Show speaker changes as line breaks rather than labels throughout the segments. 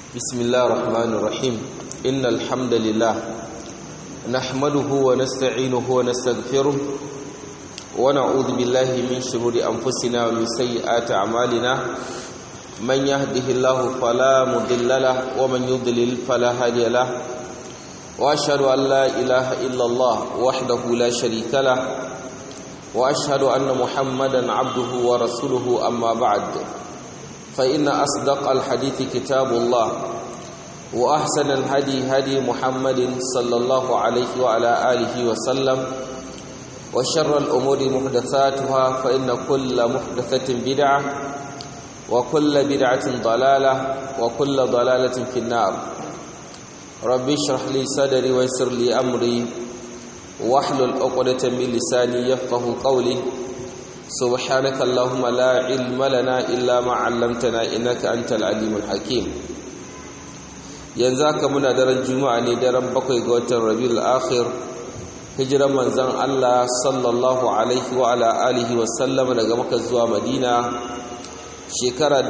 بسم الله الرحمن الرحيم إن الحمد لله نحمده ونستعينه ونستغفره ونعوذ بالله من شرور أنفسنا ومن سيئات أعمالنا من يهده الله فلا مضل له ومن يضلل فلا هادي له وأشهد أن لا إله إلا الله وحده لا شريك له وأشهد أن محمدا عبده ورسوله أما بعد فإن أصدق الحديث كتاب الله وأحسن الهدي هدي محمد صلى الله عليه وعلى آله وسلم وشر الأمور محدثاتها فإن كل محدثة بدعة وكل بدعة ضلالة وكل ضلالة في النار ربي اشرح لي صدري ويسر لي أمري واحلل عقدة من لساني يفقه قولي سبحانك اللهم لا علم لنا إلا ما علمتنا إنك أنت العليم الحكيم yanzu haka muna daren juma'a ne daren bakwai ga watan rabiul akhir hijiran manzon Allah sallallahu alaihi wa ala alihi wa sallam daga Makka zuwa Madina shekara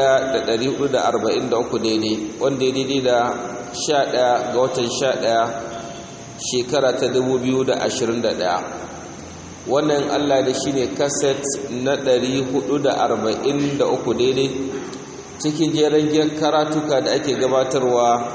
1443 daidai wanda ya daidai da 11 ga watan 11 shekara ta 2021 wannan Allah da shine kaset na 443 daidai cikin jeren karatuka da ake gabatarwa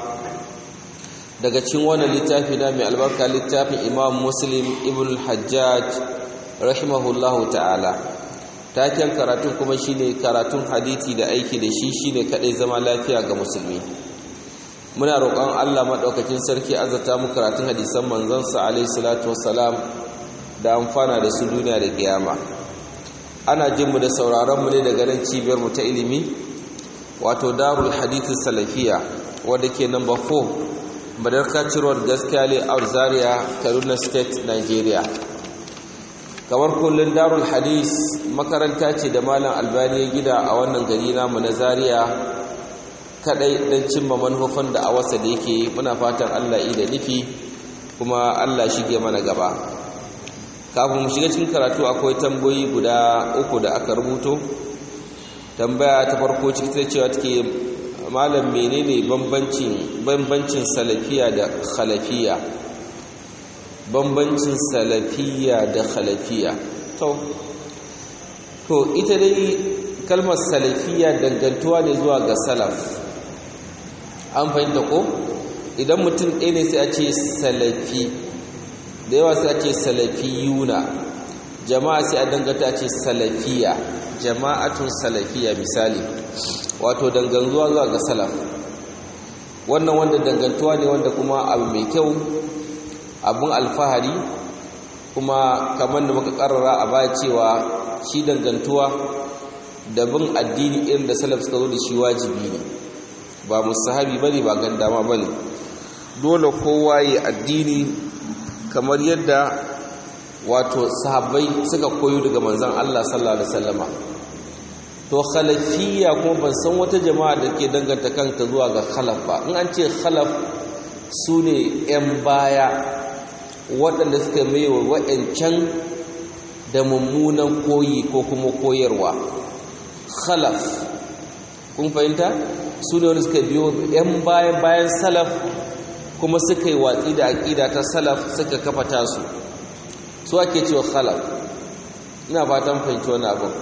daga cikin wannan littafi na mai albarka littafin Imam Muslim Ibn Hajjaj rahimahullahu ta'ala taken karatun kuma shine karatun hadisi da aiki da shi shine kadai zama lafiya ga musulmi muna roƙon Allah madaukakin sarki azata mu karatun hadisan manzon sa alaihi salatu wassalam da amfana da su duniya da kiyama ana jin mu da sauraron mu ne daga nan cibiyar mu ta ilimi wato darul hadithu salafiya wadda ke number 4 madarka cirowar gaskiya le a zaria kaduna state nigeria kamar kullum darul hadith makaranta ce da malam albani ya gida a wannan gari namu na zaria kadai don cimma manufofin da a wasa da yake muna fatan allah da nufi kuma allah shige mana gaba kafin mu shiga cikin karatu akwai tambayoyi guda uku da aka rubuto tambaya ta farko ciki ta cewa take malam menene bambancin bambancin salafiya da khalafiya bambancin salafiya da khalafiya to to ita dai kalmar salafiya dangantuwa ne zuwa ga salaf an fahimta ko idan mutum ɗaya ne sai a ce salafi da yawa sai a ce salafiyuna jama'a sai a danganta a ce salafiya jama'atun salafiya misali wato dangantuwa zuwa ga salaf wannan wanda dangantuwa ne wanda kuma abu mai kyau abun alfahari kuma kamar da muka karara a baya cewa shi dangantuwa da bin addini irin da salaf suka zo da shi wajibi ne ba musahabi bane ba gandama bane dole kowa yi addini kamar yadda wato sahabbai suka koyo daga manzon Allah sallallahu alaihi wasallama to khalafiyya kuma ban san wata jama'a da ke danganta kanta zuwa ga khalaf ba in an ce khalaf su ne 'yan baya waɗanda suka mai wa wa'ancan da mummunan koyi ko kuma koyarwa khalaf kun fahimta su ne wanda suka biyo 'yan bayan bayan salaf kuma suka yi watsi da aƙida ta salaf suka kafa tasu su ake cewa khalaf ina fatan fahimci wani abin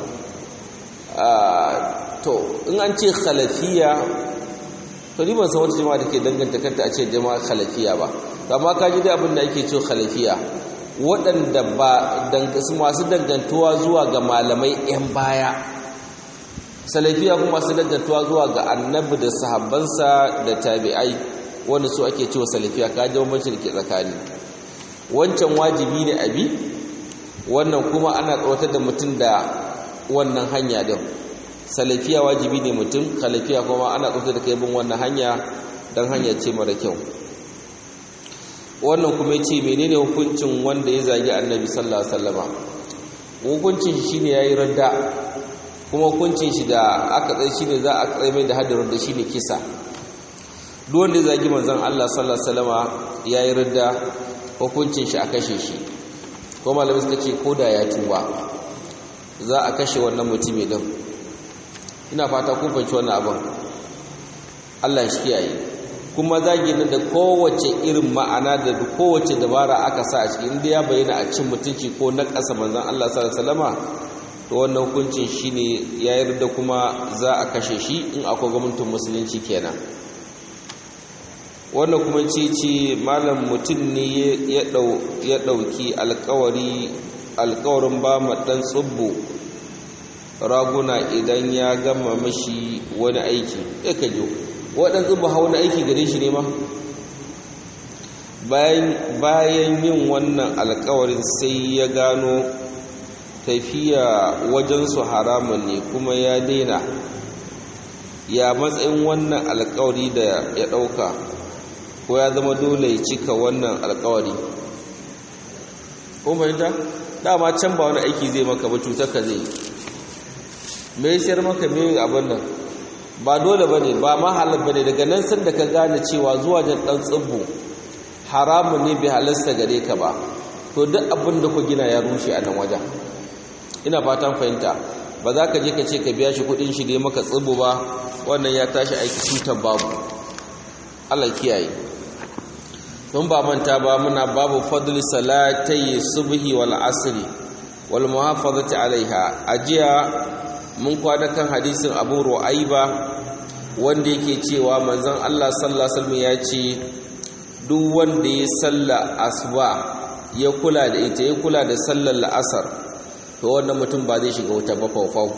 to in an ce khalafiya to ni ban san wata jama'a da ke danganta kanta a ce jama'a khalafiya ba amma ka ji dai abin da ake cewa khalafiya waɗanda ba masu dangantuwa zuwa ga malamai 'yan baya salafiya kuma masu dangantuwa zuwa ga annabi da sahabbansa da tabi'ai wanda su ake cewa salafiya ka ji bambancin da ke tsakani wancan wajibi ne abi wannan kuma ana tsawatar da mutum da wannan hanya din salafiya wajibi ne mutum khalafiya kuma ana tsawatar da kai bin wannan hanya dan hanya ce mara kyau wannan kuma yace menene hukuncin wanda ya zagi annabi sallallahu alaihi wasallama hukuncin shi shine yayi radda kuma hukuncin shi da aka tsaye shine za a tsaye mai da haddin da shine kisa duk wanda ya zagi manzon Allah sallallahu alaihi wasallama yayi radda hukuncin shi a kashe shi ko malamai suka ce ko da ya tuba za a kashe wannan mutumin din ina fata kun fahimci wannan abin Allah shi kiyaye kuma zagi nan da kowace irin ma'ana da kowace dabara aka sa a cikin inda ya bayyana a cin mutunci ko na ƙasa manzon Allah sallallahu alaihi wasallama to wannan hukuncin shine ya yarda kuma za a kashe shi in akwai gwamnatin musulunci kenan wannan kuma ce ce malam mutum ne ya ɗauki alkawari alkawarin ba ma ɗan tsubbo raguna idan ya gama mashi wani aiki ya kajo waɗan tsubbo hau wani aiki gare shi ne ma bayan yin wannan alkawarin sai ya gano tafiya wajensu haramun ne kuma ya daina ya matsayin wannan alkawari da ya ɗauka ko ya zama dole ya cika wannan alkawari kuma fahimta dama can ba wani aiki zai maka ba cutar ka zai mai sayar maka mai abin nan ba dole ba ne ba mahalar ba ne daga nan sun da ka gane cewa zuwa jan ɗan tsibbu haramun ne bai halasta gare ka ba to duk abin da ku gina ya rushe a nan wajen ina fatan fahimta ba za ka je ka ce ka biya shi kudin shi da maka tsibu ba wannan ya tashi aiki cutar babu Allah kiyaye don ba manta ba muna babu fadli salatai subhi wal asri wal muhafazati alaiha ajiya mun kwana kan hadisin Abu Ru'aiba wanda yake cewa manzon Allah sallallahu alaihi wasallam ya ce duk wanda ya salla asuba ya kula da ita ya kula da sallar la'asar to wannan mutum ba zai shiga wuta ba faufau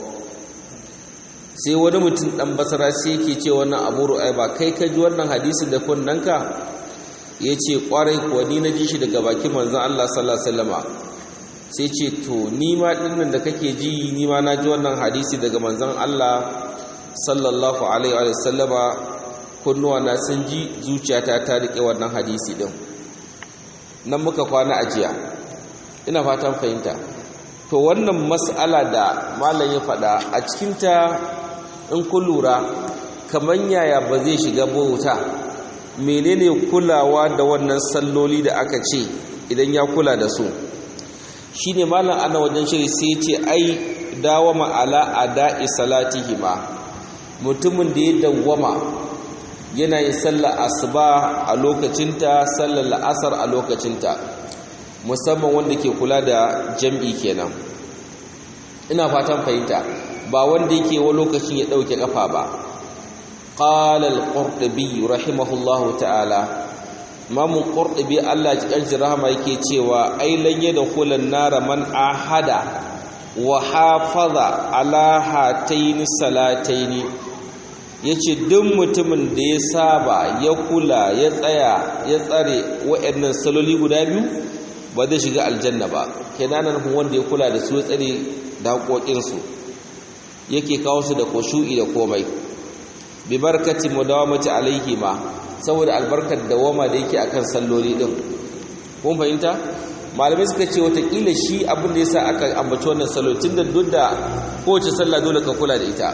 sai wani mutum dan basara sai yake ce wannan abu ru'ai ba kai ka ji wannan hadisi da kunnanka ya ce kwarai kuwa ni na ji shi daga bakin manzon Allah sallallahu alaihi wasallama sai ce to ni ma dinnan da kake ji ni ma na ji wannan hadisi daga manzon Allah sallallahu alaihi wa sallama kunnuwa na sun ji zuciyata ta rike wannan hadisi din nan muka kwana ajiya ina fatan fahimta to wannan mas'ala da malam ya faɗa a cikinta in ku lura kaman yaya ba zai shiga bauta menene kulawa da wannan salloli da aka ce idan ya kula da su shine malam ana wajen shiri sai ce ai dawama ala ada'i salatihima mutumin da ya dawwama yana yin sallar asuba a lokacinta sallar la'asar a lokacinta musamman wanda ke kula da jam'i kenan ina fatan fahimta ba wanda yake wa lokacin ya dauke kafa ba qala al-qurtubi rahimahullahu ta'ala imam qurtubi Allah ya kanshi rahama yake cewa ai lan yadkhul an-nar man ahada wa hafaza ala hataini salataini yace duk mutumin da ya saba ya kula ya tsaya ya tsare waɗannan saloli guda biyu ba zai shiga aljanna ba kenanan wanda ya kula da su ya tsare da haƙoƙinsu yake kawo su da koshu'i da komai bi barkati mudawamati alaihi ma saboda albarkar dawama da yake akan salloli din kun fahimta malamai suka ce watakila shi abin da yasa aka ambaci wannan salo tun da duk da kowace sallah dole ka kula da ita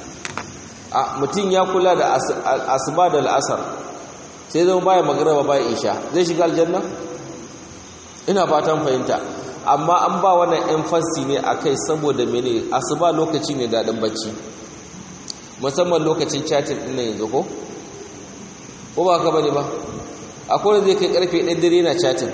a mutum ya kula da asuba da al'asar sai zama baya magaraba baya isha zai shiga aljanna ina fatan fahimta amma an ba wannan emphasis ne akai saboda mene asuba lokaci ne daɗin bacci musamman lokacin chatin ɗin yanzu ko ko ba ka bane ba akwai wanda zai kai karfe 1 dare na chatin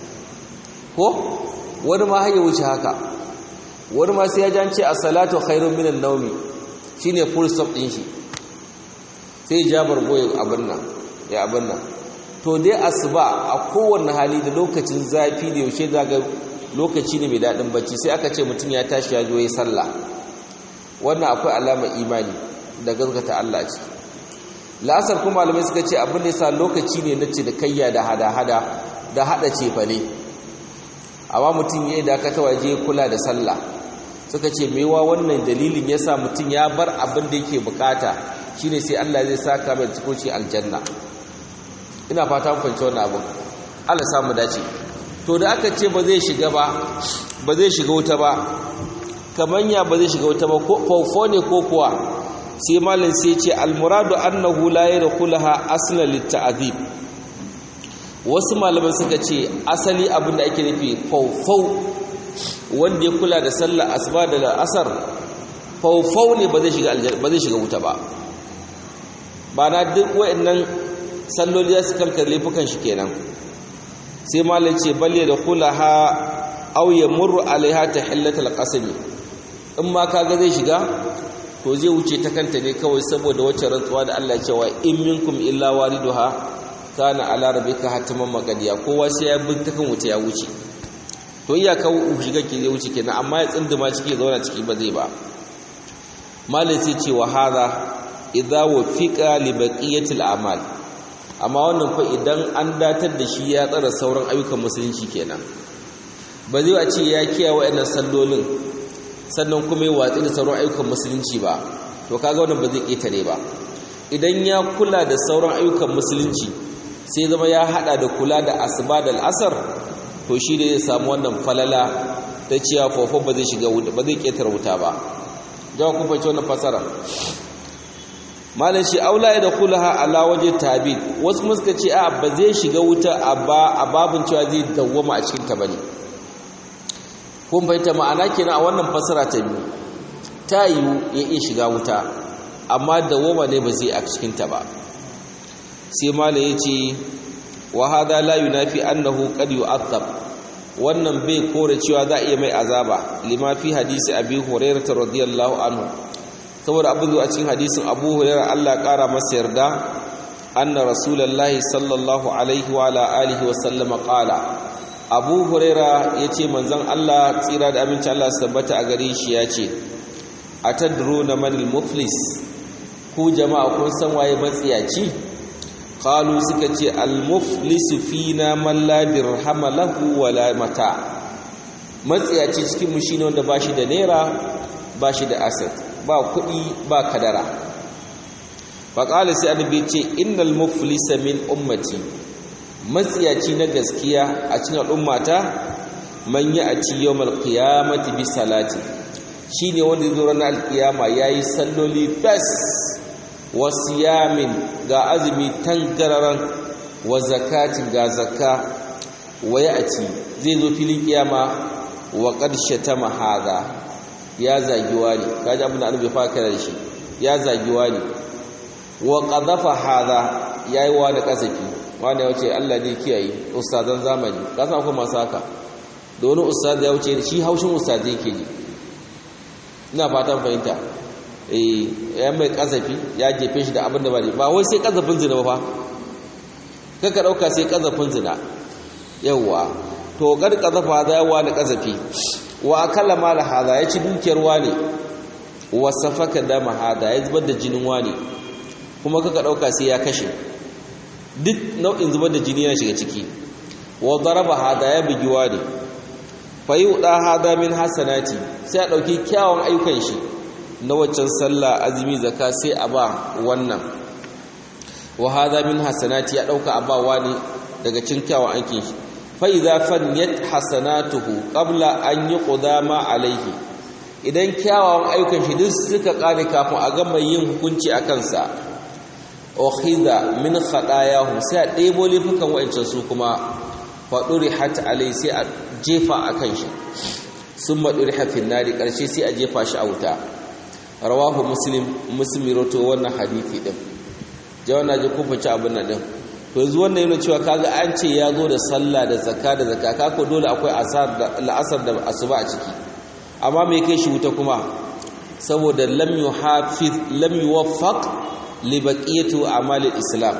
ko wani ma har ya wuce haka wani ma sai ya jance as-salatu khairun minan nawmi shine full stop din shi sai jabar goyi abin nan ya abin nan to dai asuba a kowanne hali da lokacin zafi da yaushe daga lokaci ne mai daɗin bacci sai aka ce mutum ya tashi ya zo ya sallah wannan akwai alamar imani da gaskata Allah ce la'asar kuma malamai suka ce abin da yasa lokaci ne na cinikayya da hada-hada da hada cefa ne amma mutum ya yi dakata waje kula da sallah suka ce mewa wannan dalilin yasa mutum ya bar abin da yake bukata shine sai Allah zai saka mai cikoci aljanna ina fata mun fahimci wannan abin Allah samu dace to da aka ce ba zai shiga ba ba zai shiga wuta ba kamanya ba zai shiga wuta ba ko ne ko kuwa sai malin sai ce almuradu annahu la yadkhulaha aslan litta'dhib wasu malaman suka ce asali abin da ake nufi faufau wanda ya kula da sallar asuba da asar faufau ne ba zai shiga ba zai shiga wuta ba ba na duk wa'annan salloli ya su karkar laifukan shi kenan sai malai ce balle da kulaha aw yamurru alaiha tahillatul qasami in ma kaga zai shiga to zai wuce ta kanta ne kawai saboda wacce rantsuwa da Allah cewa in minkum illa waliduha kana ala rabbika hatiman magadiya kowa sai ya bin ta kan wuce ya wuce to iyaka shiga ke zai wuce kenan amma ya tsinduma ciki zauna ciki ba zai ba malai sai ce wa hadha idza wafiqa li baqiyatil a'mal amma wannan fa idan an datar da shi ya tsara sauran ayyukan musulunci kenan ba zai a ce ya kiyaye wayannan sallolin sannan kuma ya watsi da sauran ayyukan musulunci ba to kaga wannan ba zai ketare ba idan ya kula da sauran ayyukan musulunci sai zama ya hada da kula da asuba da al'asar to shi da zai samu wannan falala ta ciya fofo ba zai shiga ba zai ketare wuta ba jawa kun fahimci wannan fasara malam shi aula ya da kulaha ala waje tabi wasu muska ce a ba zai shiga wuta a babin cewa zai dawwama a cikin ta bane kun fahimta ma'ana kenan a wannan fasara ta biyu ta yiwu ya iya shiga wuta amma dawwama ne ba zai a cikin ta ba sai malam ya ce wa hada la yunafi annahu qad yu'adhab wannan bai kore cewa za a iya mai azaba lima fi hadisi abi hurairah radiyallahu anhu saboda abin zuwa cikin hadisin abu hurairah Allah ƙara masa yarda anna rasulullahi sallallahu alaihi wa ala alihi wa sallama qala abu hurairah yace manzon Allah tsira da aminci Allah su tabbata a gare shi yace atadruna manil muflis ku jama'a kun san waye matsiyaci qalu suka ce al muflis fina man la dirhama lahu wala mata matsiyaci cikin mu shine wanda bashi da naira bashi da asset ba kuɗi ba kadara faƙali sai annabi ce innal muflisa min ummati matsiyaci na gaskiya a cikin al'ummata man yi a ci yawmal qiyamati bi salati shine wanda zai zo ranar alkiyama yayi salloli fes wa siyamin ga azumi tangararan wa zakatin ga zakka wa ya'ti zai zo filin kiyama wa qad shatama hadha ya zagi wani kaji abin da annabi fa kira da shi ya zagi wani wa qadafa hadha yayi wani kasafi wani ya wuce Allah ne kiyaye ustazan zamani ka san kuma masu haka da wani ustaz ya wuce shi haushin ustaz yake ji ina fatan fahimta eh ya mai kasafi ya jefe shi da abin da ba ba wai sai kasafin zina ba fa kaka dauka sai kasafin zina yawa to kar kasafa da yawa da kasafi wa akalla mala hada ya ci dukiyar wani wa safaka dama hada ya zubar da jinin wani kuma kaka dauka sai ya kashe duk nau'in zubar da jini yana shiga ciki wa daraba hada ya bugi wani fa yuda hada min hasanati sai a dauki kyawun ayyukan shi na waccan sallah azumi zakka sai a ba wannan wa hada min hasanati ya dauka a ba wani daga cikin kyawun aikin shi fa'iza fanyat hasanatuhu ƙabla an yi ƙudama alaihi idan kyawawan ayyukan shi duk suka ƙare kafin a gama yin hukunci a kansa ohiza min haɗayahu sai a ɗebo laifukan wa'ancan su kuma faɗuri hata alai sai a jefa a kan shi sun maɗuri hafin nari ƙarshe sai a jefa shi a wuta rawahu muslim musulmi roto wannan hadithi ɗin jawan na ji kufanci abin nan ɗin to yanzu wannan yana cewa kaga an ce ya zo da sallah da zakka da zakka kako dole akwai asar da la'asar da asuba a ciki amma me kai shi wuta kuma saboda lam yuhafiz lam yuwaffaq li baqiyati a'mal islam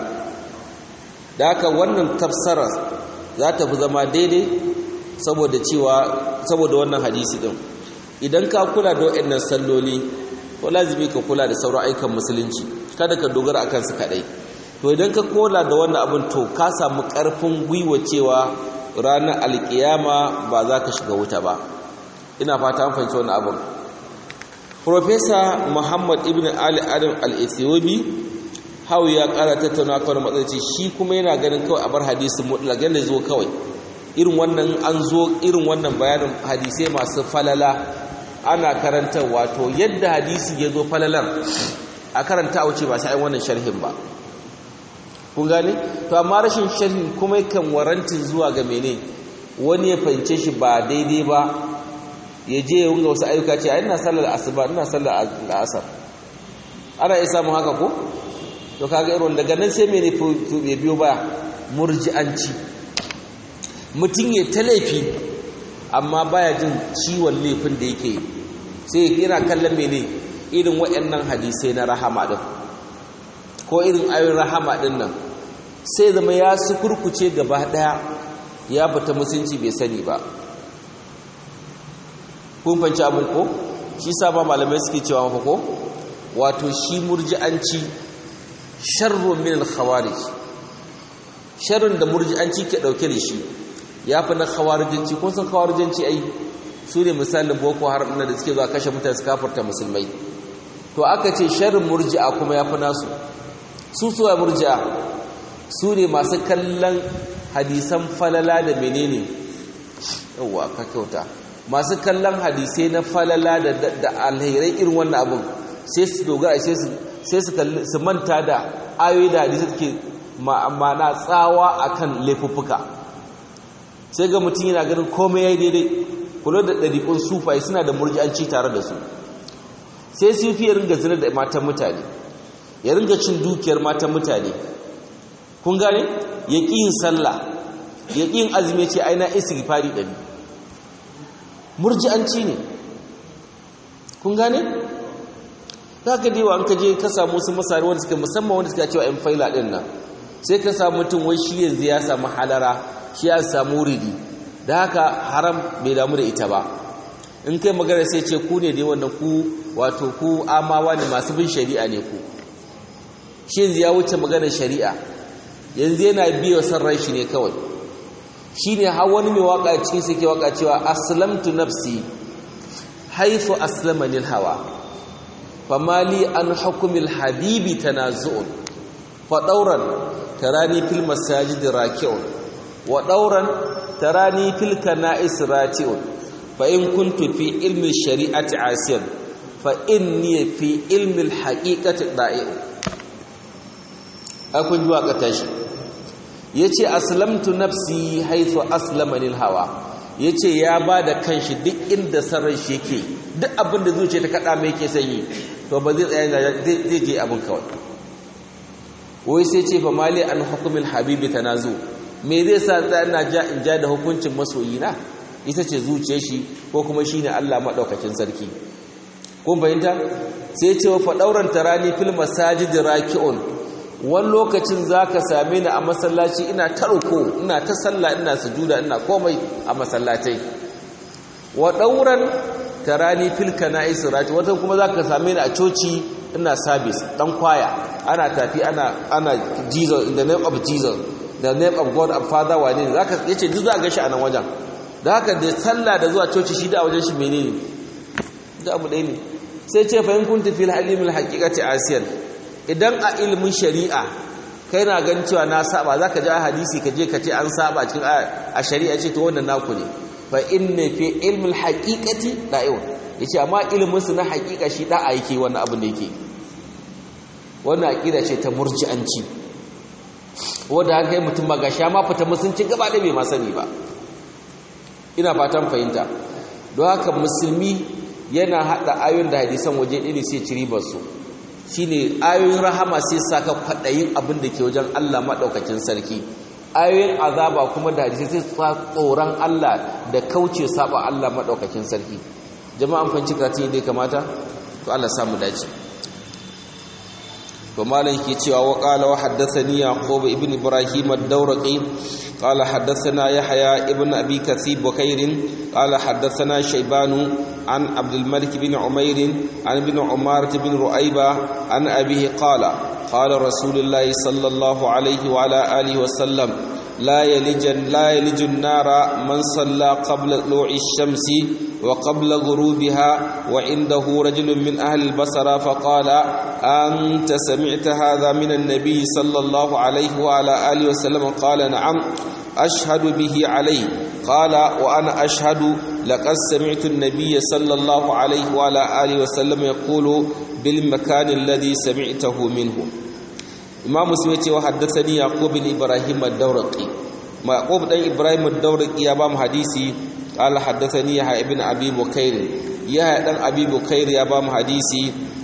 da haka wannan tafsara za ta fi zama daidai saboda cewa saboda wannan hadisi din idan ka kula da waɗannan salloli to lazimi ka kula da sauran aikan musulunci kada ka dogara akan su kadai to idan ka kola da wannan abin to ka samu ƙarfin gwiwa cewa ranar alkiyama ba za ka shiga wuta ba ina fata an fahimci wannan abin Profesa Muhammad ibn Ali Adam al-Ethiopi hau ya ƙara tattauna kawai matsayi shi kuma yana ganin kawai a bar hadisin mutlaq yanda zo kawai irin wannan an zo irin wannan bayanin hadisai masu falala ana karanta wato yadda hadisi ya zo falalar a karanta a wuce ba sai wannan sharhin ba kun gane to amma rashin sharhin kuma kan warantin zuwa ga mene wani ya fahimce shi ba daidai ba ya je ya wunga wasu ayyuka ce ina sallar asuba ina sallar asar ana iya samun haka ko to kaga irin daga nan sai mene ya biyo baya murji'anci mutum ya ta laifi amma baya jin ciwon laifin da yake sai yana kallon mene irin waɗannan hadisai na rahama din ko irin ayoyin rahama din nan sai zama ya su kurkuce gaba daya ya fita musunci bai sani ba kun fanci abin ko shi sa ba malamai suke cewa mafa ko wato shi murji'anci sharrun min al-khawarij sharrun da murji'anci ke dauke da shi yafi na khawarijanci kun san khawarijanci ai su ne misalin boko haram da suke zuwa kashe mutane su kafirta musulmai to aka ce sharrin murji'a kuma yafi nasu su suwa murji'a su ne masu kallon hadisan falala da menene yawa ka kyauta masu kallon hadisai na falala da alherai irin wannan abin sai su dogara sai su manta da ayoyi da hadisai suke ma'ana tsawa akan laifuffuka sai ga mutum yana ganin komai ya yi daidai kula da ɗariƙun sufai suna da murji'anci tare da su sai sufi ya ringa zina da matan mutane ya ringa cin dukiyar matan mutane kun gane ya ƙi yin sallah ya ƙi yin azumi ce aina istighfari ɗari murji'anci ne kun gane za ka dewa an ka je ka samu wasu masari wanda suka musamman wanda suka cewa yan faila ɗin nan sai ka samu mutum wai shi yanzu ya samu halara shi ya samu ridi da haka haram bai damu da ita ba in kai magana sai ce ku ne dai wannan ku wato ku amawa ne masu bin shari'a ne ku shi yanzu ya wuce maganar shari'a yanzu yana biyo san ran shi ne kawai shi ne har wani mai waka cikin sai ke waka cewa aslamtu nafsi haifu aslamanil hawa famali an hukumil habibi tanazu'un fa dauran tarani fil masajid raki'un wa dauran tarani fil kana'is rati'un fa in kuntu fi ilmi shari'ati asiyan fa inni fi ilmi al haqiqati da'i'un akun ji waka tashi yace aslamtu nafsi haythu aslamani hawa yace ya bada kanshi duk inda sarran shi yake duk abin da zuciya ta kada mai yake sanyi to ba zai tsaya zai je abin kawai wai sai ce fa mali an hukumil habibi tanazu me zai sa tsaya ja in ja da hukuncin masoyina ita ce zuciyar shi ko kuma shine Allah madaukakin sarki kun fahimta sai ce wa fa dauran tarani fil masajid raki'un wani lokacin za ka same ni a masallaci ina tarko ina ta sallah ina sujuda ina komai a masallatai wa ɗauran tarani filka na isra'ati wata kuma za ka same ni a coci ina sabis ɗan kwaya ana tafi ana ana jesus in the name of jesus the name of god and father wane ne za ka yace duk za a gashi a nan wajen da haka da sallah da zuwa coci shi da a wajen shi menene da abu ɗaya ne sai ce fahim kun tafi halimul haqiqati asiyan idan a ilimin shari'a kai na gan cewa na saba za ka ji a hadisi ka je ka ce an saba cikin a shari'a ce to wannan naku ne fa inna fi ilmin haqiqati da'iwa yace amma ilimin su na haqiqa shi da'a yake wannan abin da yake wannan aqida ce ta murji'anci wanda haka mutum ba gasha ma fita musunci gaba da bai ma sani ba ina fatan fahimta don haka musulmi yana hada ayoyin da hadisan waje ɗaya sai ci ribar su shine ayoyin rahama sai saka kwadayin abin da ke wajen Allah madaukakin sarki ayoyin azaba kuma da hadisi sai sa tsoron Allah da kauce saba Allah madaukakin sarki jama'an fanci karatun dai kamata to Allah samu dace to malam yake cewa wa qala wa haddathani yaqub ibn ibrahim ad-dawraqi qala haddathana yahya ibn abi kathib bukair qala haddathana shaybanu an abd al-malik bin umair an ibn umar bin ruaiba an abihi qala qala rasulullah sallallahu alayhi wa ala alihi wa sallam لا يلج لا يلج النار من صلى قبل طلوع الشمس وقبل غروبها وعنده رجل من أهل البصرة فقال أنت سمعت هذا من النبي صلى الله عليه وعلى آله وسلم قال نعم أشهد به عليه قال وأنا أشهد لقد سمعت النبي صلى الله عليه وعلى آله وسلم يقول بالمكان الذي سمعته منه imam muslim ya ce wa haddathani yaqub bin ibrahim ad-dawraqi yaqub dan ibrahim ad-dawraqi ya ba mu hadisi qala haddathani ya ibn abi bukair ya dan abi bukair ya ba mu hadisi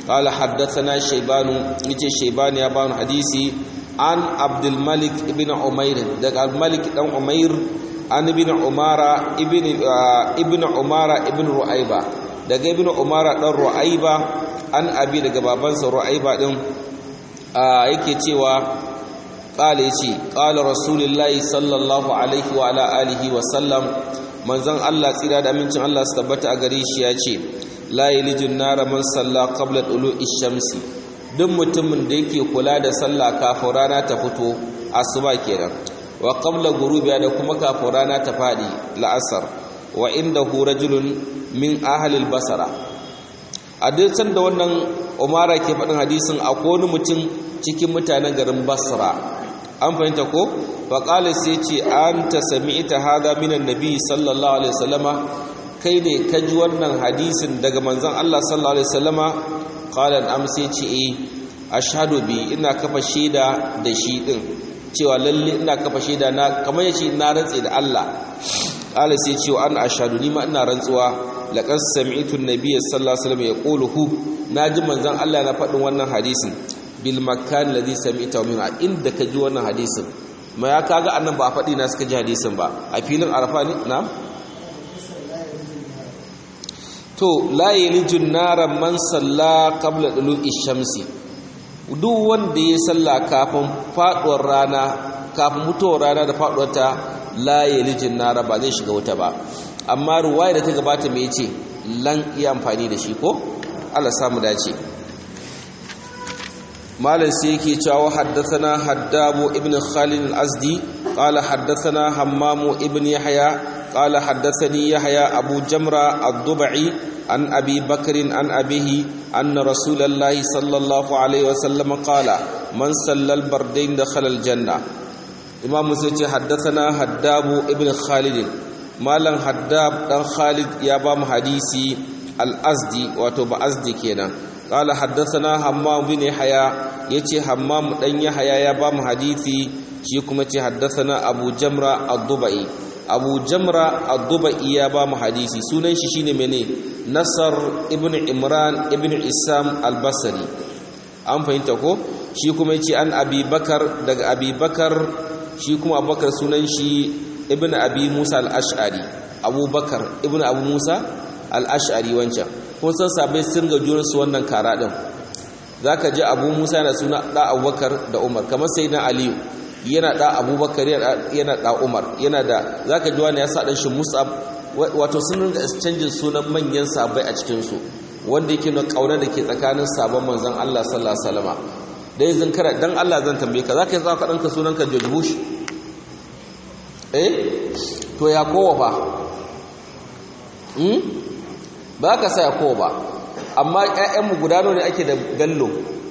قال حدثنا شيبان يجي شيبان يا بان حديثي عن عبد الملك ابن عمير ده الملك بن عمير عن ابن عمارة ابن ابن عمارة ابن رؤيبة daga ibn umara dan ru'aiba an abi daga babansa ru'aiba din yake cewa qala yace qala rasulullahi sallallahu alaihi wa ala alihi wa sallam manzon Allah tsira da amincin Allah su tabbata a gare shi yace la yalijun nara man salla qabla tulu'i shamsi duk mutumin da yake kula da sallah kafin rana ta fito asuba kenan wa qabla ghurubiha da kuma kafin rana ta fadi la'asar wa indahu rajulun min ahlil basara a duk da wannan umara ke faɗin hadisin akwai wani mutum cikin mutanen garin basra an fahimta ko faƙalis sai ce an ta sami ita haza minan nabi sallallahu alaihi wasallama kai ne ka ji wannan hadisin daga manzon Allah sallallahu alaihi wasallama qalan am sai ce eh ashhadu bi ina kafa shaida da shi din cewa lalle ina kafa shaida na kamar yace na rantse da Allah qala sai ce an ashhadu ni ma ina rantsuwa laqad sami'tu an-nabiy sallallahu alaihi wasallam yaquluhu naji manzon Allah na faɗin wannan hadisin bil makan ladhi sami'ta min inda ka ji wannan hadisin ma ya kaga annan ba a faɗi na suka ji hadisin ba a filin arafa ne na'am to la yalijun nara man salla qabla dulu'i shamsi duk wanda ya salla kafin faduwar rana kafin mutuwar rana da faduwar ta la yalijun nara ba zai shiga wuta ba amma ruwaya da ta gabata me yace lan iya amfani da shi ko Allah samu dace malam sai yake cewa haddathana haddabu ibn khalid al-azdi qala haddathana hammamu ibn yahya qala haddathani yahya abu jamra ad-dubai an abi bakr an abihi anna rasulullahi sallallahu alaihi wasallam qala man sallal bardain dakhala al-janna imam musa ce haddathana haddabu ibn khalid malam haddab dan khalid ya ba mu hadisi al-azdi wato ba azdi kenan قال حدثنا حمام بن يحيى يتي حمام دان يحيى يا بام حديثي شي كما تي حدثنا ابو جمره الضبعي ابو جمره الضبعي يا بام حديثي sunan shi shine mene nasar ibn imran ibn isam al-basri an fahimta ko shi kuma yace an abi bakar daga abi bakar shi kuma abubakar sunan shi ibn abi musa al-ash'ari abubakar ibn abu musa al-ash'ari wancan kun san sabai sun ga junansu wannan kara din zaka ji Abu Musa yana suna da Abubakar da Umar kamar sayyidina Ali yana da Abubakar yana da Umar yana da zaka ji wani ya sa dan shi Mus'ab wato sun ringa exchange sunan manyan sabai a cikin su wanda yake nuna kauna da ke tsakanin sabon manzon Allah sallallahu alaihi wasallama dai zan kara dan Allah zan tambaye ka zaka yi zaka danka sunanka George Bush eh to ya kowa fa hmm? ba ka sa ko ba amma ƴaƴanmu guda ne ake da bello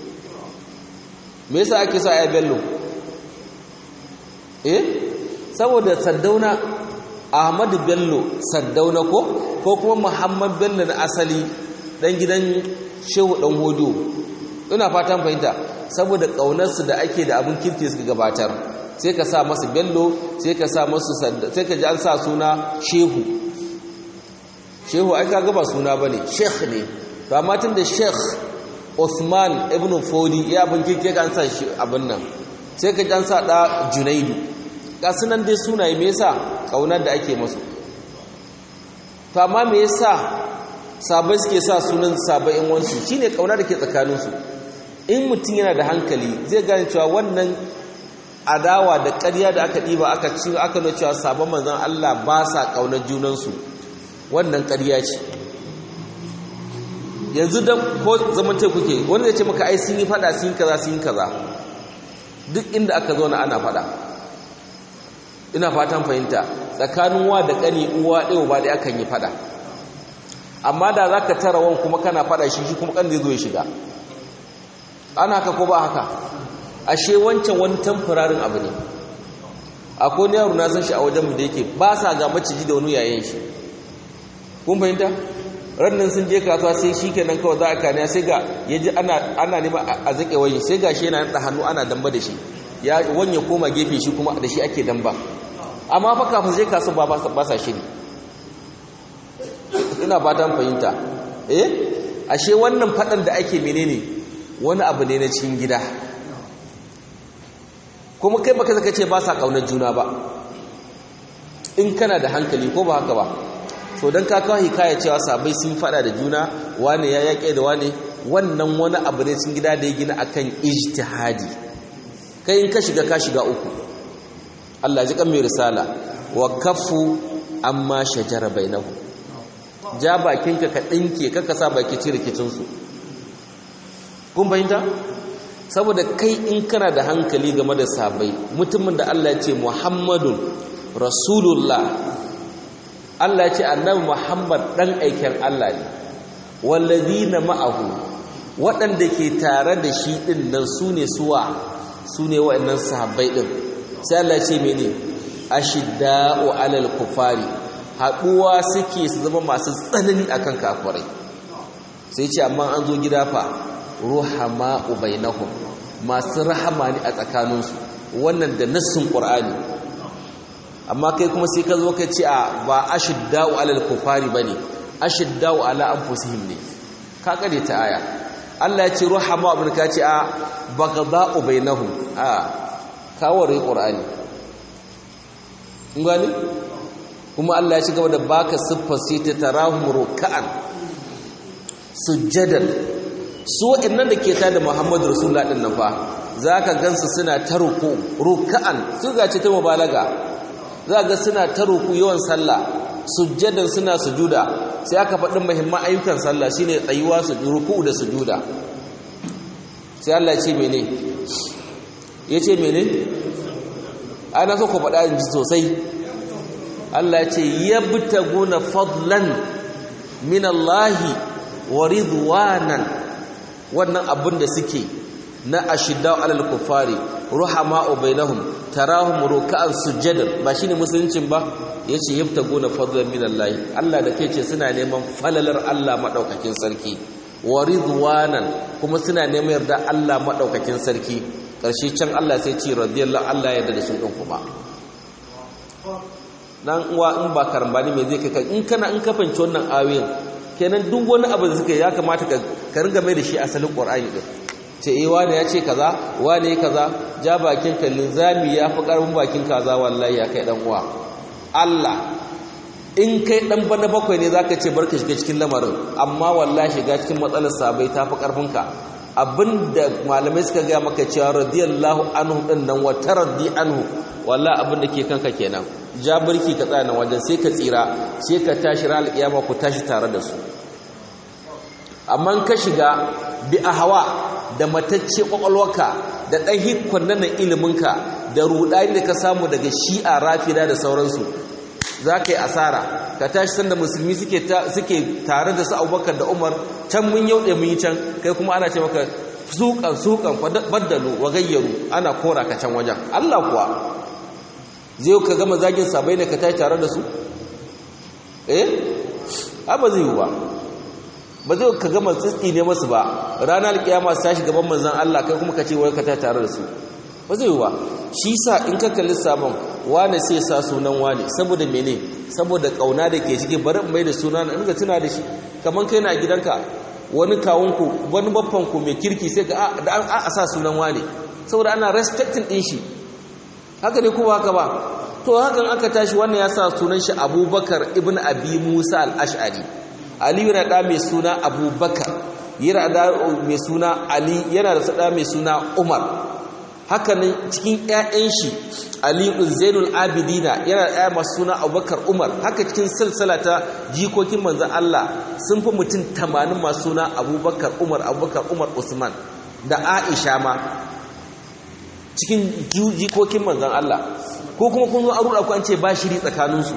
me yasa ake sa ƴaƴa bello eh saboda saddauna ahmadu bello saddauna ko ko kuma muhammad bello na asali dan gidan shehu dan hodo ina fatan fahimta saboda ƙaunarsu da ake da abin kirki suka gabatar sai ka sa masu bello sai ka sa masu sai ka ji an sa suna shehu shehu ai kaga ba suna bane sheikh ne to amma tun da sheikh Uthman ibn Fodi ya bin kike kan sa shi abin nan sai ka an sa da Junaidu ga sunan dai sunaye me yasa kaunar da ake musu to amma me yasa sabai suke sa sunan sabai in wansu shine kauna da ke tsakanin su in mutum yana da hankali zai gane cewa wannan adawa da ƙarya da aka diba aka ci aka nuna cewa sabon manzon Allah ba sa kaunar junansu wannan ƙarya ce yanzu dan ko zamance kuke wanda zai ce maka ai sun yi fada sun yi kaza sun yi kaza duk inda aka zo na ana fada ina fatan fahimta tsakanin wa da ƙani uwa ɗaya ba da akan yi fada amma da za ka tara wan kuma kana fada shi shi kuma ƙan zai zo ya shiga ana haka ko ba haka ashe wancan wani tamfurarin abu ne akwai wani yaro na san shi a wajenmu da yake ba sa ga maciji da wani yayin shi kun fahimta rannan sun je kasuwa sai shi kenan kawai za a kaniya sai ga ya ji ana nema a zaƙe wani sai ga shi yana da hannu ana damba da shi ya wanye koma gefe shi kuma da shi ake damba amma fa kafin zai kasuwa ba sa shiri ina ba ta fahimta eh ashe wannan faɗan da ake menene wani abu ne na cikin gida kuma kai baka zaka ce ba sa ƙaunar juna ba in kana da hankali ko ba haka ba so don ka kawo hikaya cewa sabai sun faɗa da juna wane ya yaƙe da wane wannan wani abu ne cikin gida da ya gina akan ijtihadi kai in ka shiga ka shiga uku Allah ji kan mai risala wa kafu amma shajara bainahu ja bakinka ka dinke kaka sa baki ci rikicin su kun fahimta saboda kai in kana da hankali game da sabai mutumin da Allah ya ce Muhammadun Rasulullah Allah ya ce annabi Muhammad dan aikin Allah ne wallazina ma'ahu waɗanda ke tare da shi ɗin nan su ne suwa su ne waɗannan sahabbai ɗin sai Allah ce mene ashidda'u alal kufari haɗuwa suke su zama masu tsanani akan kafirai sai ce amma an zo gida fa ruhama ubainahum masu rahama ne a tsakaninsu wannan da nassin qur'ani amma kai kuma sai ka zo ka ce a ba ashidda'u alal kufari bane ashidda'u ala anfusihim ne ka kare ta aya Allah ya ce ruhama abin ka ce a baghda'u bainahum a kaware qur'ani ngani kuma Allah ya ci gaba da baka siffar sai ta tarahum ruk'an sujjadan su wa'annan da ke tada Muhammadu Rasulullah din nan fa zaka gansu suna ta ruku ruk'an su ga ce ta mubalaga za ga suna ta ruku yawan sallah sujjadan suna sujuda sai aka faɗin muhimman ayyukan sallah shine tsayuwa su ruku da sujuda sai Allah ya ce mene yace mene ana so ku faɗa inji sosai Allah ya ce yabtaguna fadlan min Allah wa ridwanan wannan abin da suke na ashidda alal kufari ruhama'u bainahum tarahum ruk'an sujadan ba shine musuluncin ba yace yabtaguna fadlan min Allah Allah da kai ce suna neman falalar Allah madaukakin sarki wa ridwanan kuma suna neman yarda Allah madaukakin sarki karshe can Allah sai ce radiyallahu Allah yarda da su din kuma dan uwa in ba karambani me zai kai in kana in ka fanci wannan ayoyin kenan duk wani abu da suka ya kamata ka ka ringa mai da shi asalin Qur'ani din ce eh wani ya ce kaza wani kaza ja bakin ka linzami ya fi karbin bakin kaza wallahi ya kai dan uwa Allah in kai dan bana bakwai ne zaka ce barka shiga cikin lamarin amma wallahi shiga cikin matsalar sabai tafi karfin ka abinda malamai suka ga maka cewa radiyallahu anhu din nan wa taraddi anhu wallahi abin da ke kanka kenan ja barki ka tsaya nan wajen sai ka tsira sai ka tashi ran alƙiyama ku tashi tare da su amma ka shiga bi ahwa da matacce kwakwalwarka da ɗan hikkon nan iliminka da ruɗani da ka samu daga shi'a rafida da sauransu za ka yi asara ka tashi sanda musulmi suke tare da su abubakar da umar can mun yau mun yi can kai kuma ana ce maka sukan sukan baddalu wa gayyaru ana kora ka can wajen allah kuwa zai ka gama zagin sabai ne ka tashi tare da su eh ba zai yi ba ba zai ka gama tsitsi ne masu ba ranar kiyama su tashi gaban manzan Allah kai kuma ka ce wai ka ta tare da su ba zai ba shi sa in ka kalli sabon wane sai sa sunan wane saboda mene saboda kauna da ke cikin bari mai da suna na inga tuna da shi kamar kai na gidanka wani kawunku wani babbanku mai kirki sai ka da an a sa sunan wane saboda ana respecting din shi haka ne kuma haka ba to hakan aka tashi wannan ya sa sunan shi abubakar ibn abi musa al-ash'ari aliyu yana da mai suna abubakar yana da mai suna ali yana da sada mai suna umar hakanan cikin ƴaƴan shi aliyu zainul abidina yana da ƴaƴa masu suna abubakar umar haka cikin silsila ta jikokin manzon Allah sun fi mutum 80 masu suna abubakar umar abubakar umar usman da aisha ma cikin jikokin manzon Allah ko kuma kun zo an ruɗa ku an ce ba shiri tsakaninsu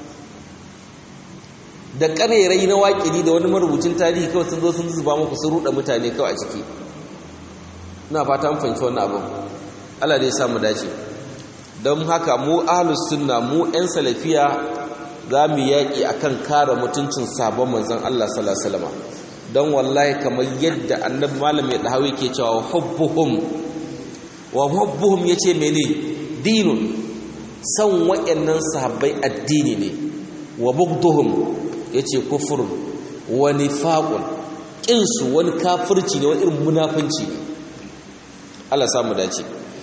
da ƙarerai na waƙiri da wani marubucin tarihi kawai sun zo sun zuba muku sun ruɗa mutane kawai a ciki ina fata mun fahimci wannan abin Allah dai ya samu dace don haka mu ahlus sunna mu ƴan salafiya za mu yaƙi akan kare mutuncin sabon manzon Allah sallallahu alaihi wasallam don wallahi kamar yadda annabi malam ya dahawi ke cewa hubbuhum wa hubbuhum yace mene dinun san waɗannan sahabbai addini ne wa bugduhum yace kufur wa nifaqun ƙinsu wani kafirci ne wani irin munafunci ne Allah samu dace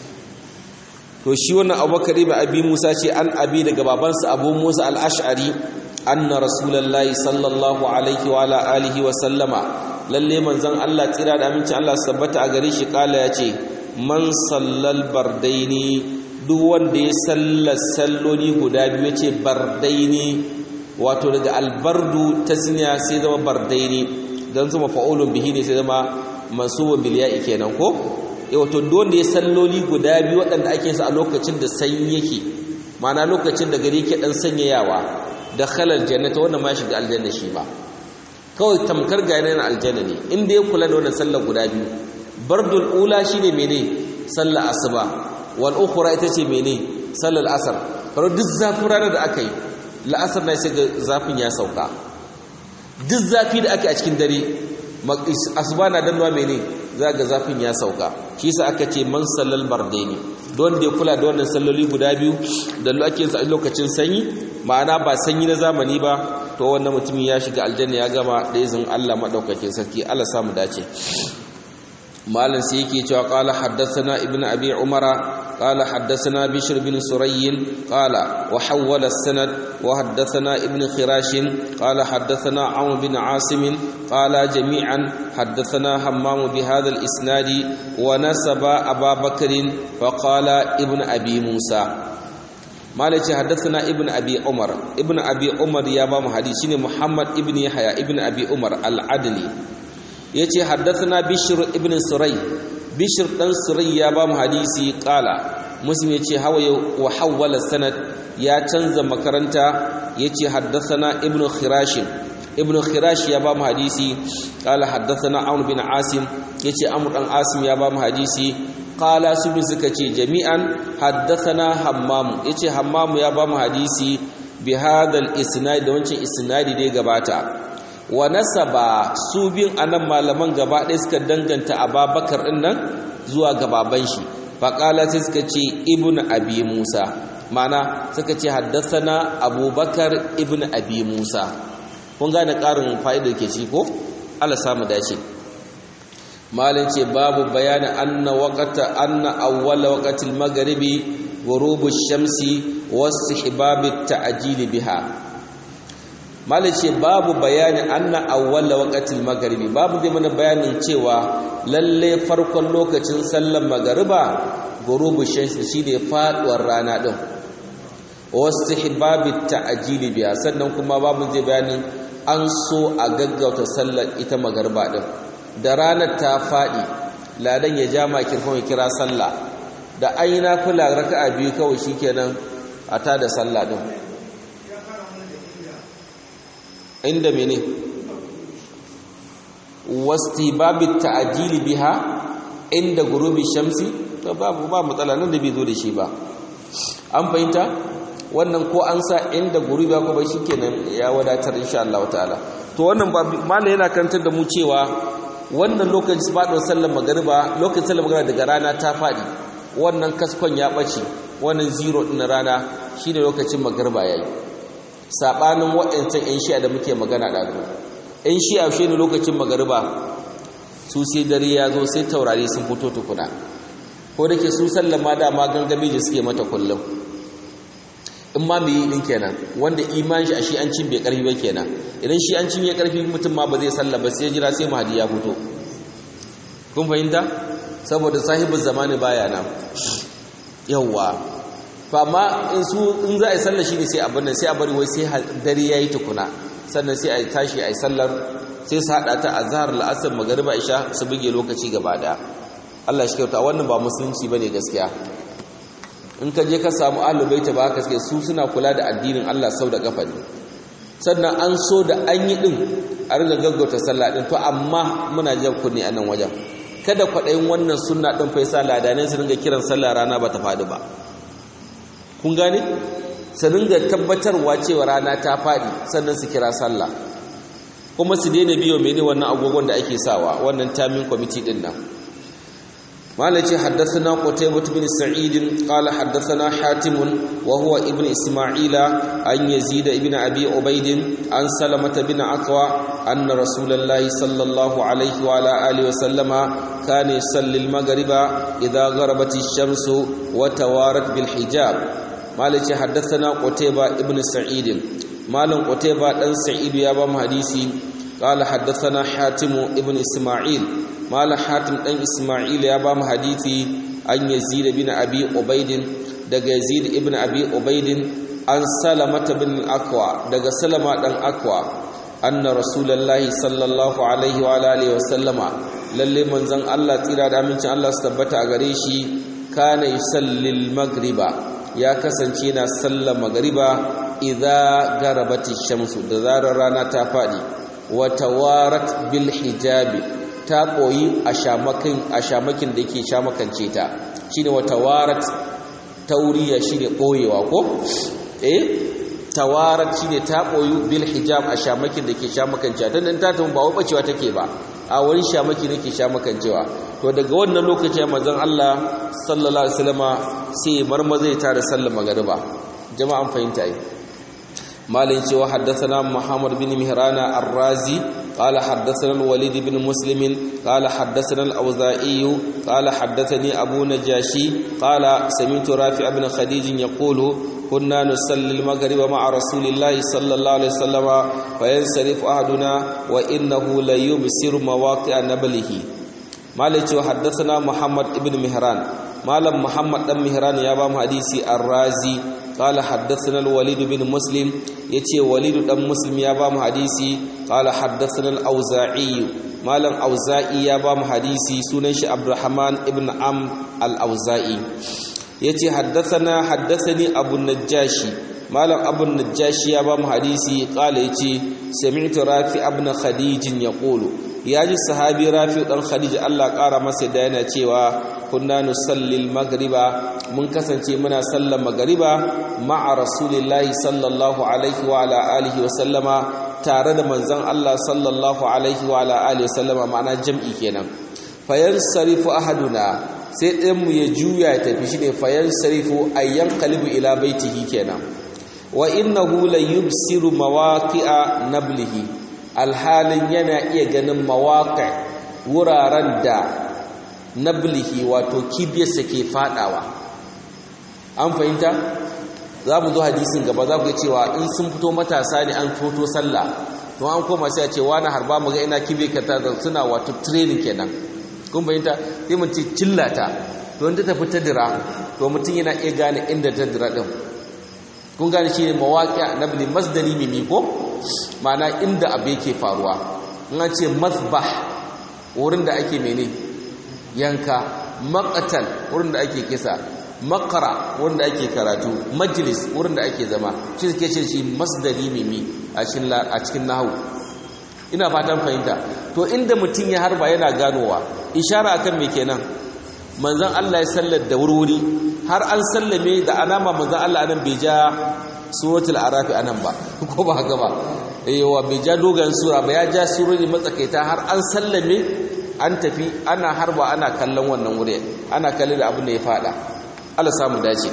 to shi wannan abubakar ibn abi musa ce an abi daga babansa abu musa al-ash'ari anna rasulullahi sallallahu alaihi wa ala alihi wa sallama lalle manzon Allah tsira da aminci Allah sabbata a gare shi kala yace man sallal bardaini duk wanda ya sallar salloli guda biyu yace bardaini wato daga albardu tasniya sai zama bardaini dan zama fa'ulun bihi ne sai zama mansubun bil ya'i kenan ko wato wanda ya salloli guda biyu waɗanda ake sa a lokacin da sanyi yake ma'ana lokacin da gari ke dan sanyayawa da khalal jannata wannan ma shiga aljanna shi ba kawai tamkar ga yana aljanna ne inda ya kula da wannan sallar guda biyu bardul ula shine mene sallar asuba wal ukhra ita ce mene sallar asar karo duk zafin ranar da aka yi la'asar na sai ga zafin ya sauka duk zafi da aka yi a cikin dare asuba na danwa mene za ga zafin ya sauka shi sa aka ce man sallal bardaini don da ya kula da wannan salloli guda biyu da ake sa lokacin sanyi ma'ana ba sanyi na zamani ba to wannan mutumin ya shiga aljanna ya gama da izin Allah madaukakin sarki Allah samu dace malam sai yake cewa qala haddathana ibnu abi umara قال حدثنا بشر بن سري قال وحول السند وحدثنا ابن خراش قال حدثنا عمرو بن عاصم قال جميعا حدثنا همام بهذا الإسناد ونسب أبا بكر فقال ابن أبي موسى مالك حدثنا ابن أبي عمر ابن أبي عمر يا بام حديثين محمد ابن يحيى ابن أبي عمر العدلي يتي حدثنا بشر ابن سري bishir ɗan surai ya ba mu hadisi ƙala muslim ya ce hawa wa hawwala sanad ya canza makaranta ya ce haddasana ibn khirashin ibn khirash ya ba mu hadisi ƙala haddasana amr bin asim ya ce amr ɗan asim ya ba mu hadisi ƙala su bin suka ce jami'an haddasana hammamu ya ce hammamu ya ba mu hadisi bi hadal isnadi da wancan isnadi da ya gabata wa nasaba su bin anan malaman gaba ɗaya suka danganta ababakar ɗin nan zuwa gababan shi faƙala sai suka ce ibn abi musa mana suka ce haddasana abubakar ibn abi musa kun gane ƙarin fa'idar ke ci ko ala samu dace malin ce babu bayanin anna waqata anna awwala waqatil maghribi ghurubu shamsi wasu hibabit ta'jili biha ce babu bayani anna awwala waqtil maghribi babu zai mana bayanin cewa lalle farkon lokacin sallar magariba gurubu shamsi shine faduwar rana din wastihbabit ta'jili biya sannan kuma babu zai bayanin an so a gaggauta sallar ita magariba din da ranar ta fadi ladan ya ja makirfon ya kira sallah da aina kula raka'a biyu kawai shikenan a tada sallah din inda mene wasti babu ta'ajili biha inda gurubi shamsi to babu ba matsala nan da bai zo da shi ba an fahimta wannan ko an sa inda gurubi ko ba shikenan ya wadatar insha Allah ta'ala to wannan mallan yana kantar da mu cewa wannan lokacin fadon sallar magariba lokacin sallar magariba daga rana ta fadi wannan kaskon ya bace wannan zero din rana shine lokacin magariba yayi sabanin waɗancan 'yan shi'a da muke magana ɗazu 'yan shi'a shi ne lokacin magariba su sai dare ya zo sai taurari sun fito tukuna ko da ke su sallama dama gangami da suke mata kullum in ma mai yi ɗin kenan wanda iman shi a shi an cin bai ƙarfi ba kenan idan shi an cin ya ƙarfi mutum ma ba zai salla ba sai jira sai mahadi ya fito kun fahimta saboda sahibin zamani baya nan yawwa fa amma in su in za a yi sallar shi ne sai abin nan sai a bari wai sai dare ya yi tukuna sannan sai a yi tashi a yi sallar sai su haɗa ta a zahar la'asar magariba isha su buge lokaci gaba ɗaya Allah shi kyauta wannan ba musulunci ba ne gaskiya in ka je ka samu alubaita ba haka suke su suna kula da addinin Allah sau da kafa ne sannan an so da an yi ɗin a riga gaggauta sallah ɗin to amma muna jan kunne a nan wajen kada kwaɗayin wannan sunna ɗin fa yasa ladanai su ringa kiran sallah rana ba ta faɗi ba kun gane su ringa tabbatarwa cewa rana ta faɗi sannan su kira sallah kuma su daina biyo mene wannan agogon da ake sawa wannan tamin kwamiti ɗin nan مالك حدثنا قتيبة بن سعيد قال حدثنا حاتم وهو ابن إسماعيل عن يزيد بن أبي عبيد عن سلمة بن عقوى أن رسول الله صلى الله عليه وعلى آله وسلم كان يصلي المغرب إذا غربت الشمس وتوارت بالحجاب مالك حدثنا قتيبة ابن سعيد مالك قتيبة بن سعيد يا بام حديثي قال حدثنا حاتم ابن إسماعيل مال حاتم بن إسماعيل يا بام حديثي عن يزيد بن أبي عبيد دغ يزيد ابن أبي عبيد عن سلمة بن الأكوى دغ سلمة بن أكوى أن رسول الله صلى الله عليه وعلى آله وسلم lalle manzon Allah tsira da amincin Allah su tabbata a gare shi kana yusalli magriba ya kasance na sallar magriba idza garabati shamsu da zarar rana ta fadi wa tawarat bil hijabi ta koyi a shamakin a shamakin da yake shamakance ta shine wa tawarat tauriya shine koyewa ko eh tawarat shine ta koyu bil hijab a shamakin da ke shamakance ta dan ta tun ba wai bacewa take ba a wani shamaki nake shamakancewa to daga wannan lokacin manzon Allah sallallahu alaihi wasallama sai marmaza ya tare sallar magriba jama'an fahimta yi مالين شو حدثنا محمد بن مهران الرازي قال حدثنا الوليد بن مسلم قال حدثنا الأوزائي قال حدثني أبو نجاشي قال سمعت رافع بن خديج يقول كنا نصلي المغرب مع رسول الله صلى الله عليه وسلم فينصرف أحدنا وإنه ليبصر مواقع نبله مالين شو حدثنا محمد بن مهران مالم محمد بن مهران يا بام حديثي الرازي قال حدثنا الوليد بن مسلم يتي وليد بن مسلم يا بام حديثي قال حدثنا الأوزاعي مالم أوزاعي يا بام حديثي سننش عبد الرحمن ابن عم الأوزاعي يتي حدثنا حدثني أبو النجاشي مالم أبو النجاشي يا بام حديثي قال يتي سمعت رافع ابن خديج يقول yaji sahabi rafi dan khadija Allah kara masa da yana cewa kunna nusalli magriba mun kasance muna sallar magriba ma'a rasulillahi sallallahu alaihi wa ala alihi wa sallama tare da manzon Allah sallallahu alaihi wa ala alihi wa sallama ma'ana jam'i kenan fayan sarifu ahaduna sai ɗayan mu ya juya ya tafi shine fayan sarifu ayyan qalibu ila baitihi kenan wa innahu la yubsiru mawaqi'a nablihi alhalin yana iya ganin mawaƙa wuraren da nablihi wato kibiyarsa ke fadawa an fahimta za mu zo hadisin gaba za ku cewa in sun fito matasa ne an foto sallah to an koma sai a ce wani harba mu ga ina kibe ka ta suna wato training kenan kun fahimta sai mun ce cillata to wanda ta fita dira to mutum yana iya gane inda ta dira din kun gane shi ne mawaƙi nabli masdari mimi ko ma'ana inda abu yake faruwa in an ce masbah wurin da ake mene yanka maqatal wurin da ake kisa makara wurin da ake karatu majlis wurin da ake zama shi suke ce shi masdari mimi a cikin a cikin nahwu ina fatan fahimta to inda mutum ya harba yana ganowa ishara akan me kenan manzon Allah ya sallar da wurwuri har an sallame da alama manzon Allah anan bai ja suratul arafi anan ba ko ba haka ba yawa bai ja dogon sura ba ya ja surori matsakaita har an sallame an tafi ana harba ana kallon wannan wuri ana kallon da abin da ya fada Allah samu dace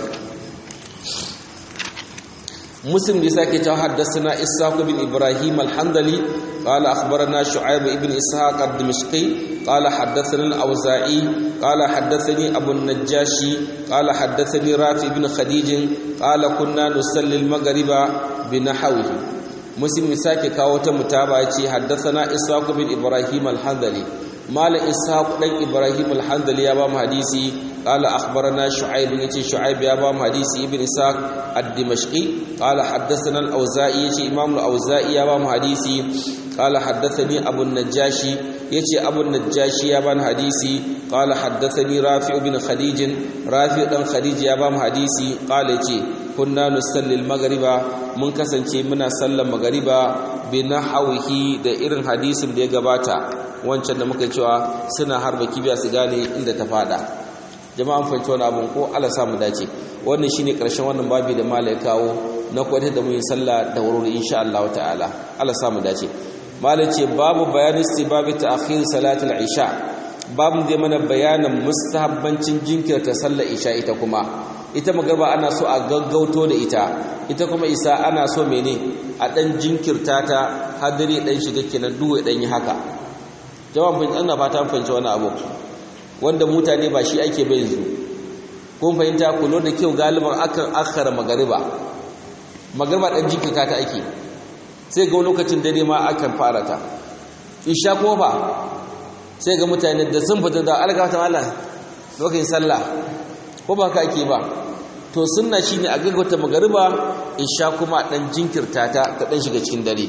مسلم بيساكي تو حدثنا اسحاق بن ابراهيم الحنظلي قال اخبرنا شعيب بن اسحاق الدمشقي قال حدثنا الاوزاعي قال حدثني ابو النجاشي قال حدثني رافع بن خديج قال كنا نصلي المغرب بنحوه مسلم بيساكي كاو تا متابعه يتي حدثنا اسحاق بن ابراهيم الحنظلي مال اسحاق بن ابراهيم الحنظلي يا بام حديثي قال أخبرنا شعيب يتي شعيب يا بام حديث ابن إسحاق الدمشقي قال حدثنا الأوزائي يتي إمام الأوزائي يا بام حديثي قال حدثني أبو النجاشي يتي أبو النجاشي يا بام حديثي قال حدثني رافع بن خديج رافع بن خديج يا بام حديثي قال يتي كنا نصلي المغرب من كسنتي منا صلى المغرب بنحوه da irin hadisin da ya gabata wancan da muka cewa suna harba kibiya su gane inda ta fada jama'an fahimci wani abin ko Allah samu dace wannan shine karshen wannan babi da malai kawo na kwata da mun sallah da wuri insha Allah ta'ala Allah samu dace malai ce babu bayanin istibabi ta'khir salatul isha babu zai mana bayanin mustahabbancin jinkirta sallar isha ita kuma ita magarba ana so a gaggauto da ita ita kuma isa ana so mene a dan jinkirta ta hadari dan shiga kenan duwe dan yi haka jawabin bin ana fata fahimci wani abu wanda mutane ba shi ake bai yanzu kun fahimta ku da kyau galiban akan akhara magariba magariba dan jinkirta ta ake sai ga lokacin dare ma akan fara ta isha kuma ba sai ga mutane da sun fita da algata Allah lokacin sallah ko ba ka ake ba to sunna shine a gaggauta magariba isha kuma dan jinkirta ta ta dan shiga cikin dare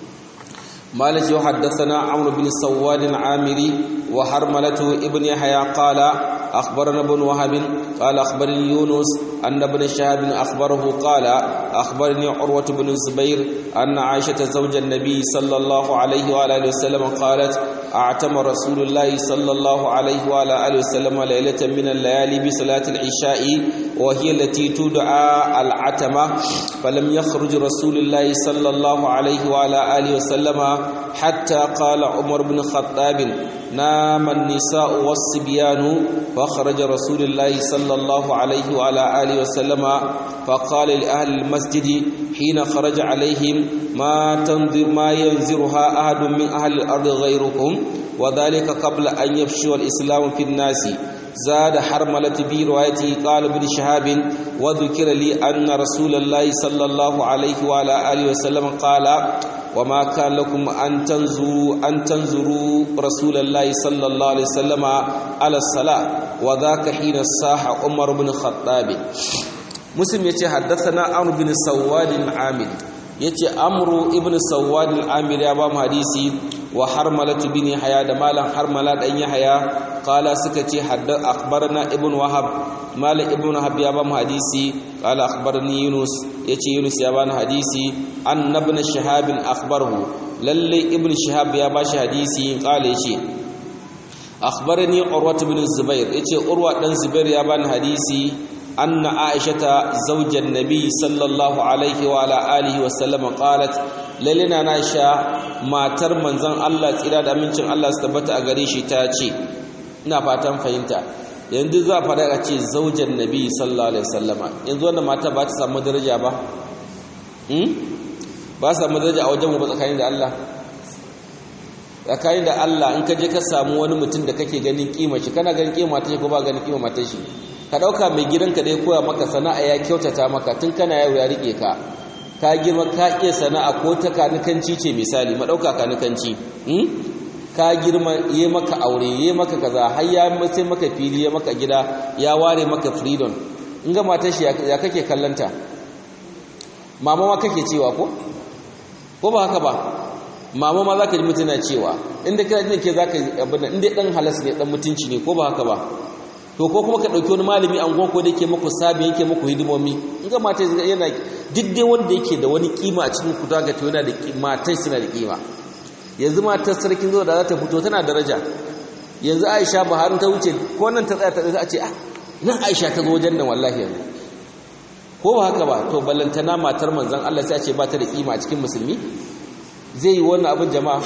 مالك وحدثنا عمرو بن سواد العامري وحرملته ابن يحيى قال أخبرنا ابن وهب قال أخبرني يونس أن ابن شهاب أخبره قال أخبرني عروة بن الزبير أن عائشة زوج النبي صلى الله عليه وآله وسلم قالت أعتم رسول الله صلى الله عليه وعلى آله وسلم ليلة من الليالي بصلاة العشاء وهي التي تدعى العتمة فلم يخرج رسول الله صلى الله عليه وعلى آله وسلم حتى قال عمر بن الخطاب نام النساء والصبيان فخرج رسول الله صلى الله عليه وعلى آله وسلم فقال لأهل المسجد حين خرج عليهم ما تنظر ما ينذرها أحد من أهل الأرض غيركم وذلك قبل أن يفشو الإسلام في الناس زاد حرملة في روايته قال ابن شهاب وذكر لي أن رسول الله صلى الله عليه وعلى آله وسلم قال وما كان لكم أن تنظروا أن تنظروا رسول الله صلى الله عليه وسلم على الصلاة وذاك حين الصاح عمر بن الخطاب مسلم يتي حدثنا عمرو بن سواد العامل yace amru ibn sawad al-amir ya ba mu hadisi wa harmalatu bin yahya da malam harmala dan yahya qala suka ce hadda akhbarna ibn wahab malam ibn wahab ya ba mu hadisi qala akhbarni yunus yace yunus ya ba ni hadisi an ibn shihab akhbarahu lalle ibn shihab ya ba shi hadisi qala yace akhbarani urwa ibn zubair yace urwa dan zubair ya ba ni hadisi أن عائشة زوج النبي صلى الله عليه وعلى آله وسلم قالت للنا ناشا ما ترمن زن الله تيرا da amincin Allah su tabbata a gare shi ta ce ina fatan fahimta yanzu za a fada a ce zaujan nabi sallallahu alaihi wasallama yanzu wannan mata ba ta samu daraja ba hmm ba samu daraja a wajen mu ba tsakanin da Allah tsakanin da Allah in ka je ka samu wani mutum da kake ganin kima shi kana ganin kima ta shi ko ba ganin kima mata shi ka ɗauka mai gidanka dai koya maka sana'a ya kyautata maka tun kana yau ya rike ka ka girma ka iya sana'a ko ta kanikanci ce misali ma ɗauka kanikanci ka girma yi maka aure yi maka kaza har ya sai maka fili ya maka gida ya ware maka freedom in ga matar shi ya kake kallanta mama ma kake cewa ko ko ba haka ba mama ma za ka ji mutuna cewa inda kana jin ke za ka abin inda ɗan halas ne ɗan mutunci ne ko ba haka ba to ko kuma ka ɗauki wani malami an ko da yake muku sabi yake muku hidimomi in ga mata yana duk wanda yake da wani kima a cikin ku ga to yana da matan suna da kima yanzu matar sarkin zuwa da za ta fito tana daraja yanzu Aisha Buhari ta wuce ko nan ta tsaya ta a ce ah nan Aisha ta zo wajen nan wallahi yanzu ko ba haka ba to ballantana matar manzon Allah sai a ce ba ta da kima a cikin musulmi zai yi wannan abin jama'a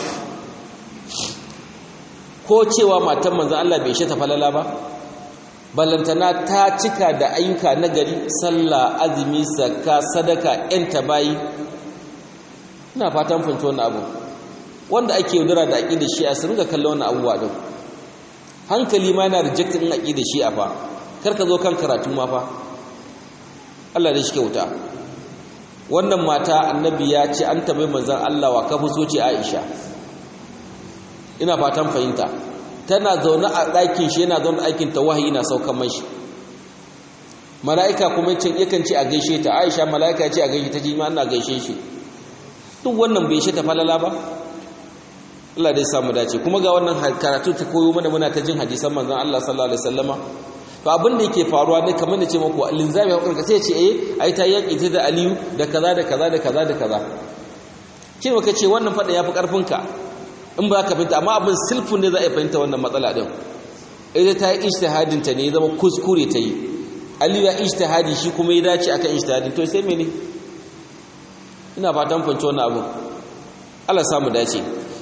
ko cewa matar manzon Allah bai shi ta falala ba ballantana ta cika da ayyuka na gari sallah azumi zakka sadaka yan tabayi ina fatan fahimci wannan abu wanda ake yaudara da aqidar shi'a su ringa kallon wannan abubuwa din hankali ma yana reject din aqidar shi'a fa kar ka zo kan karatu ma fa Allah da shi kyauta wannan mata annabi ya ce an tabai manzon Allah wa kafu so ce Aisha ina fatan fahimta tana zaune a ɗakin shi yana zaune a ɗakin ta wahayi na saukan mashi mala'ika kuma yakan ce a gaishe ta aisha mala'ika ce a gaishe ta ji ma ana gaishe shi duk wannan bai shi ta falala ba Allah dai samu dace kuma ga wannan karatu ta koyo mana muna ta jin hadisan manzon Allah sallallahu alaihi wasallama to abin da yake faruwa ne kamar da ce muku linzami ya kurka sai ce eh ai ta yaki ta da Aliyu da kaza da kaza da kaza da kaza kin ka ce wannan fada yafi karfin ka in ba ka fahimta amma abin silfin ne za a fahimta wannan matsala din ita ta yi ijtihadin ta ne zama kuskure ta yi aliyu ya ijtihadi shi kuma ya dace akan ijtihadin to sai mene ina fatan fahimci wannan abu Allah samu dace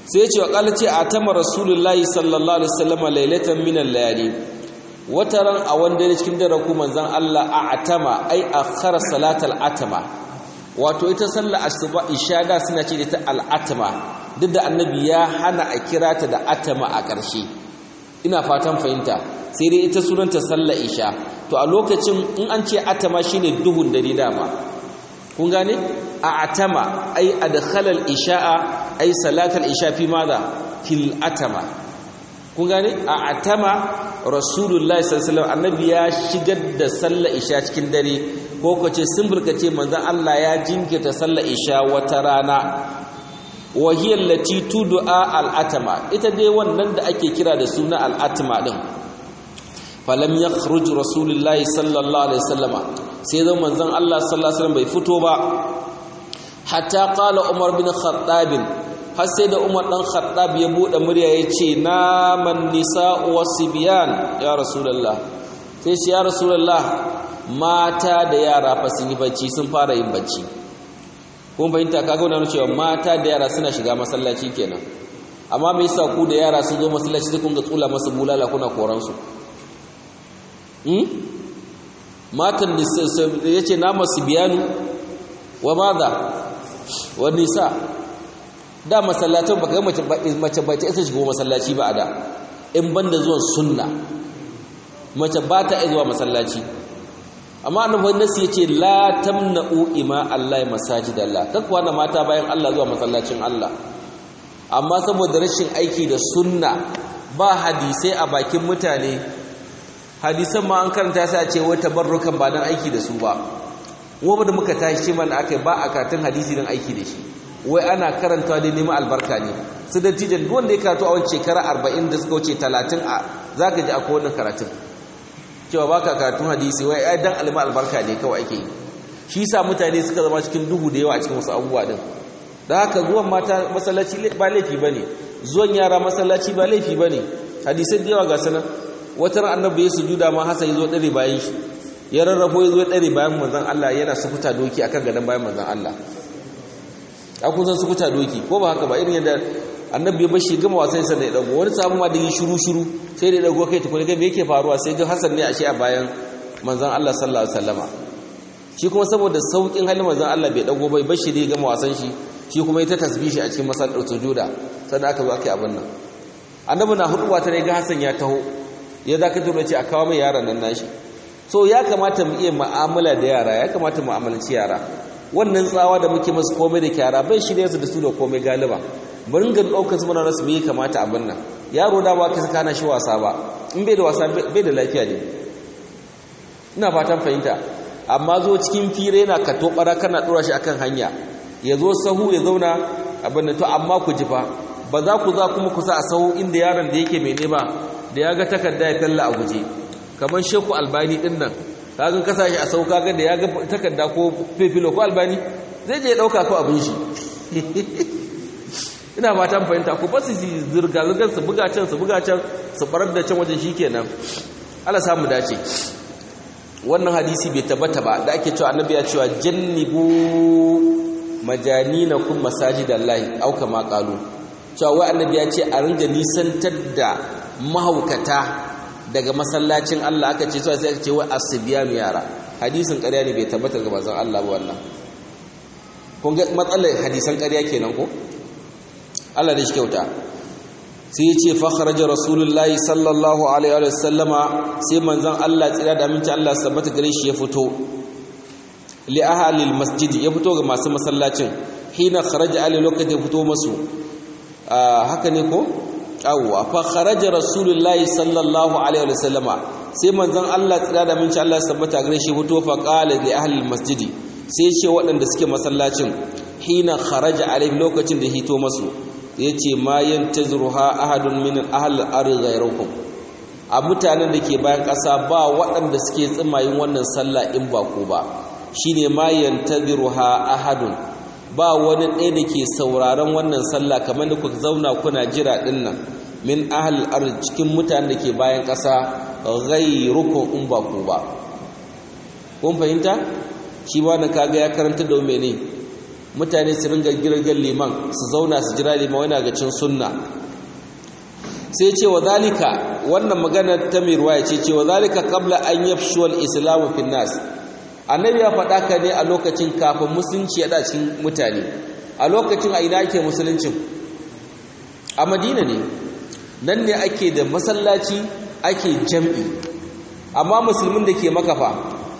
sai ya ce wa qala ce atama rasulullahi sallallahu alaihi wasallam lailatan min al-layali wataran a wanda ne cikin dare ku manzon Allah a atama ai akhara salatal atama wato ita sallar asuba isha da suna ce ita al-atama duk da annabi ya hana a kira ta da atama a ƙarshe ina fatan fahimta sai dai ita sunanta sallar isha to a lokacin in an ce atama shine duhun dare dama kun gane a atama ai adkhala al-isha'a ai salatal isha fi madha fil atama kun gane a atama rasulullahi sallallahu alaihi annabi ya shigar da sallar isha cikin dare ko kace simbul kace manzon Allah ya jinkirta sallar isha wata rana wa hiya allati tud'a al-atama ita dai wannan da ake kira da suna al-atama din falam yakhruj rasulullahi sallallahu alaihi wasallama sai zan manzon Allah sallallahu alaihi wasallam bai fito ba hatta qala umar bin khattab har sai da umar dan khattab ya bude murya yace naman nisa'u wasibyan ya rasulullah sai shi ya rasulullah mata da yara fa sun yi bacci sun fara yin bacci kun fahimta kaga wannan cewa mata da yara suna shiga masallaci kenan amma me yasa ku da yara sun zo masallaci sai kun ga tsula masu bulala kuna koran su matan ya ce na masu biyanu wa maza wa nisa da masallatan baka mace mace ba ta isa shigo masallaci ba a da in banda zuwan sunna mace ba ta zuwa masallaci amma annabi nasu yace la tamna'u ima Allah masajidallah kakwa na mata bayan Allah zuwa masallacin Allah amma saboda rashin aiki da sunna ba hadisai a bakin mutane hadisan ma an karanta sai a ce wai tabarrukan ba dan aiki da su ba wanda da muka tashi ce mana akai ba a karatun hadisi dan aiki da shi wai ana karantawa da neman albarka ne su da tijan duk wanda ya karatu a wani shekara 40 da suka wuce 30 a zaka ji akwai wannan karatun cewa baka karatun hadisi wai ai dan alima albarka ne kawai ake yi shi yasa mutane suka zama cikin duhu da yawa a cikin wasu abubuwa din da haka zuwan mata masallaci ba laifi bane zuwan yara masallaci ba laifi bane hadisai da yawa ga sanan wata ran annabi ya sujuda ma hasan yazo dare bayan shi ya rarrafo yazo dare bayan manzon Allah yana sukuta doki akan gadan bayan manzon Allah a kun san sukuta doki ko ba haka ba irin yadda annabi ya bashi gama wasan sa da ya dago wani sabu ma da yi shiru shiru sai da ya dago kai tukuni ga me yake faruwa sai ga hasan ne ashe a bayan manzon Allah sallallahu alaihi wasallama shi kuma saboda saukin halin manzon Allah bai dago bai bashi da ya gama wasan shi shi kuma ya ta tasbihi a cikin masallar sujuda sannan aka zo aka yi abin nan annabi na huduwa ta ne ga hasan ya taho ya za ka tura ce a kawo mai yaran nan nashi so ya kamata mu iya mu'amala da yara ya kamata mu mu'amalanci yara wannan tsawa da muke masu komai da kyara bai shirya su da su da komai galiba bari ga ɗaukar su mana rasu me ya kamata abin nan yaro da ba ka saka na shi wasa ba in bai da wasa bai da lafiya ne ina fatan fahimta amma zo cikin fire yana ka tobara kana dora shi akan hanya ya zo sahu ya zauna abin nan to amma ku ji fa ba za ku za kuma kusa a sahu inda yaron da yake mene ba da ya ga takarda ya talla a guje kamar sheku albani din nan kagan kasa shi a sau kaga da ya ga takarda ko fefilo ko albani zai je ya dauka ko abin shi ina fatan fahimta ku ba su zirga zirgar su buga can su buga can su barar da can wajen shikenan Allah samu dace wannan hadisi bai tabbata ba da ake cewa annabi ya cewa jannibu majaninakum masajidallahi au kama qalu cewa wai annabi ya ce a ringa nisantar da mahaukata daga masallacin Allah aka ce sai aka ce wai asbiyam yara hadisin ƙarya ne bai tabbata ga manzon Allah ba wannan kun ga matsalar hadisan ƙarya kenan ko Allah da shi kyauta sai ya ce fa kharaja rasulullahi sallallahu alaihi wa sallama sai manzon Allah tsira da aminci Allah sabbata gare shi ya fito li ahli masjid ya fito ga masu masallacin hina kharaja ali lokacin ya fito masu haka ne ko awwa fa kharaja rasulullahi sallallahu alaihi wa sallama sai manzon Allah tsira da minci Allah sabbata gare shi fito fa qala li ahli almasjid sai ce waɗanda suke masallacin hina kharaja alaihi lokacin da hito masu yace ma yantazruha ahadun min ahli al-ardi ghayrukum a mutanen da ke bayan ƙasa ba waɗanda suke tsimayin wannan sallah in ba ku ba shine ma yantazruha ahadun ba wani ɗaya da ke sauraron wannan sallah kamar da ku zauna kuna jira ɗin nan min ahal ard cikin mutanen da ke bayan ƙasa ghayrukum in ba ku ba kun fahimta shi ba da kaga ya karanta da mene mutane su ringa girgan liman su zauna su jira liman wani ga cin sunna sai ce wa zalika wannan magana ta mai ruwaya ce ce wa zalika qabla an yafshu al-islamu fi nas annabi ya faɗa ka ne a lokacin kafin musulunci ya cikin mutane a lokacin a ina ake musuluncin a madina ne nan ne ake da masallaci ake jam'i amma musulmin da ke makafa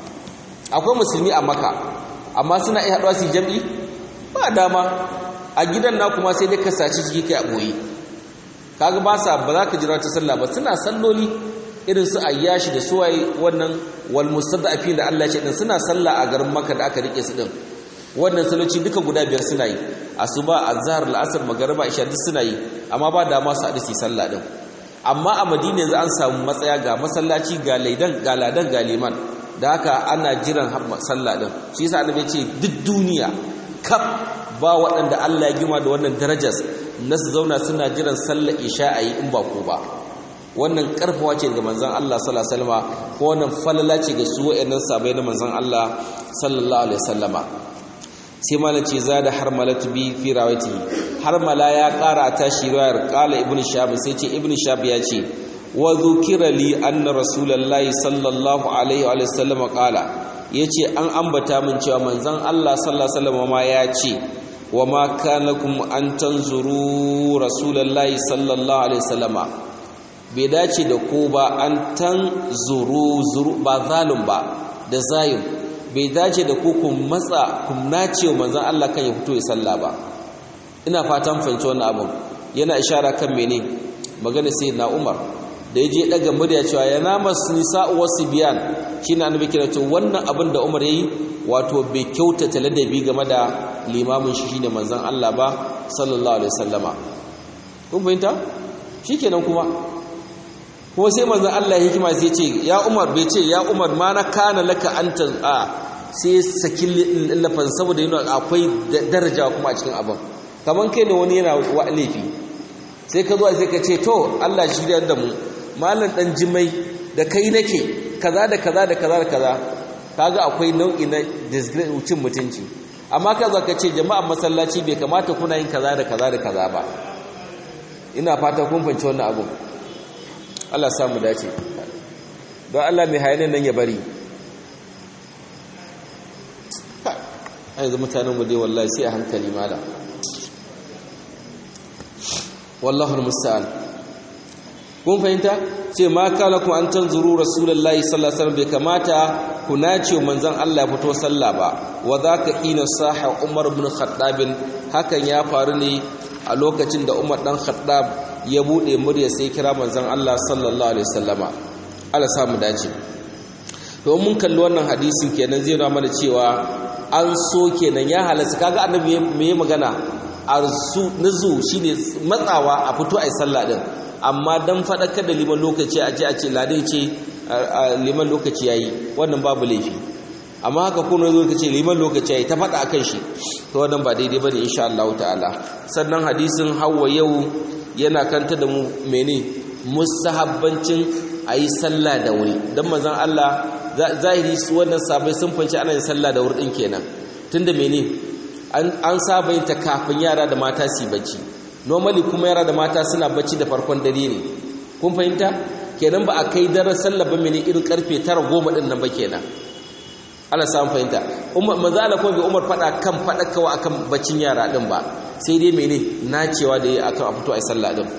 akwai musulmi a maka amma suna iya haɗuwa su jam'i ba dama a gidan na kuma sai dai ka saci jiki kai a ɓoye kaga ba sa ba za ka jira ta sallah ba suna salloli irin su ayyashi da suwaye wannan wal mustada'afin da Allah ya ce din suna sallah a garin Makka da aka rike su din wannan saloci duka guda biyar suna yi asuba azhar al'asr magriba isha duk suna yi amma ba da ma su hadisi sallah din amma a Madina yanzu an samu matsaya ga masallaci ga laidan ga ladan ga liman da haka ana jiran sallah din shi yasa annabi ya ce duk duniya kaf ba waɗanda Allah ya gima da wannan darajar na su zauna suna jiran sallar isha a yi in ba ko ba wannan karfawa ce ga manzon Allah sallallahu alaihi wasallama ko wannan falala ce ga su wayannan sabai na manzon Allah sallallahu alaihi wasallama sai malam ce zada harmalatu bi fi rawati harmala ya kara ta shi riwayar qala ibnu shab sai ce ibnu shab ya ce wa dhukira li anna rasulullahi sallallahu alaihi wa sallama qala yace an ambata min cewa manzon Allah sallallahu alaihi wasallama ma ya ce wa ma kana lakum an tanzuru rasulullahi sallallahu alaihi wasallama bai dace da ko ba an tan zuru zuru ba zalim ba da zayin bai dace da ku kun matsa kun nace manzon Allah kan ya fito ya salla ba ina fatan fahimci wannan abun yana ishara kan mene magana sai na Umar da yaje daga murya cewa ya namas nisa'u wasibiyan shine annabi kira to wannan abin da Umar yayi wato bai kyautata ladabi game da limamin shi shine manzon Allah ba sallallahu alaihi wasallama kun fahimta shikenan kuma kuma sai manzon Allah hikima sai ce ya Umar bai ce ya Umar ma na kana laka anta a sai sakin lafazin saboda yana akwai daraja kuma a cikin abin kaman kai ne wani yana wa laifi sai ka zuwa sai ka ce to Allah shi da mu malam dan jimai da kai nake kaza da kaza da kaza da kaza kaga akwai nau'i na disgrace cin mutunci amma ka zo ka ce jama'an masallaci bai kamata kuna yin kaza da kaza da kaza ba ina fata kun fahimci wannan abun Allah samu dace don Allah mai hayanin nan ya bari a yanzu mutanen mu dai wallahi sai a hankali mala wallahu musta'an kun fahimta ce ma kala ku an tanzuru rasulullahi sallallahu alaihi wasallam bai kamata ku nace manzon Allah ya fito sallah ba wa zaka ina saha Umar ibn Khattab hakan ya faru ne a lokacin da Umar dan Khattab ya bude murya sai kira manzon Allah sallallahu alaihi wasallama Allah sa mu dace to mun kalli wannan hadisin kenan zai nuna mana cewa an so kenan ya halatta kaga annabi me magana arzu nuzu shine matsawa a fito ai sallah din amma dan fadakar da liman lokaci a ce a ce ladai ce liman lokaci yayi wannan babu laifi amma haka kuma zo kace liman lokaci yayi ta fada akan shi to wannan ba daidai bane insha Allah ta'ala sannan hadisin Hawwa yau yana kanta da mu mene mustahabbancin ayi sallah da wuri dan manzon Allah zahiri su wannan sabai sun fanci ana yin sallah da wuri din kenan tunda mene an saba yin ta kafin yara da mata su bacci normally kuma yara da mata suna bacci da farkon dare ne kun fahimta kenan ba a kai daren sallah ba mene irin karfe 9 goma din nan ba kenan ana samun fahimta umar manzo Allah kuma bai umar fada kan fadakawa akan baccin yara din ba sai dai mene nacewa da yi akan a fito ai sallah din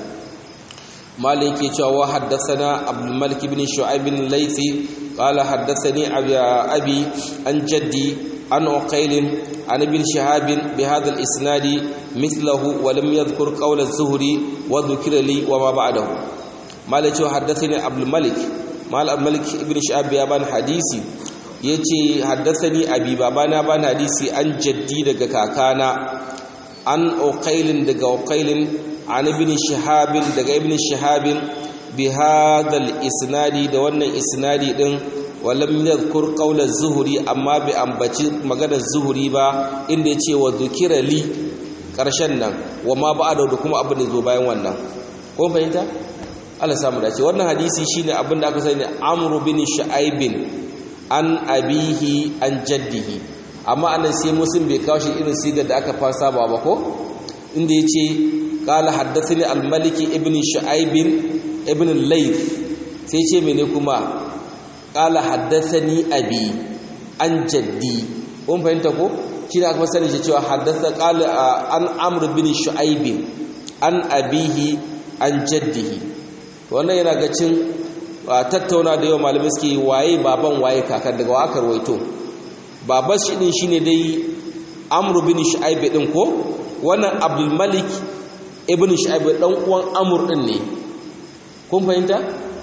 مالك يتوا حدثنا عبد الملك بن شعيب الليثي قال حدثني أبي عن جدي عن عقيل عن ابن شهاب بهذا الإسناد مثله ولم يذكر قول الزهري وذكر لي وما بعده مالك حدثني عبد الملك مال عبد الملك ابن شهاب بيابان حديثي yace haddathani abi babana ban hadisi an jaddi daga kakana an uqailin daga uqailin an ibn shihabin daga ibn shihabin bi hadal isnadi da wannan isnadi din walam yadhkur qawl az-zuhri amma bi ambaci maganar zuhri ba inda yace wa dhukira li karshen nan wa ma ba'da da kuma abin da zo bayan wannan ko fahimta Allah samu dace wannan hadisi shine abin da aka sani Amr bin Shu'aib an abihi an jaddihi amma anan sai muslim bai kawo shi irin sigar da aka fasa ba ba ko inda yace qala haddathani al-maliki ibn shu'aib ibn al-layth sai ce mene kuma qala haddathani abi an jaddi kun fahimta ko shi da aka sani shi cewa haddatha qala an amr bin shu'aib an abihi an jaddihi wannan yana ga cin tattauna da yawa malamai suke waye baban waye kakan daga wa aka rawaito baban shi din shine dai amr bin shu'aib din ko wannan abdul malik ibn shu'aib dan uwan amr din ne kun fahimta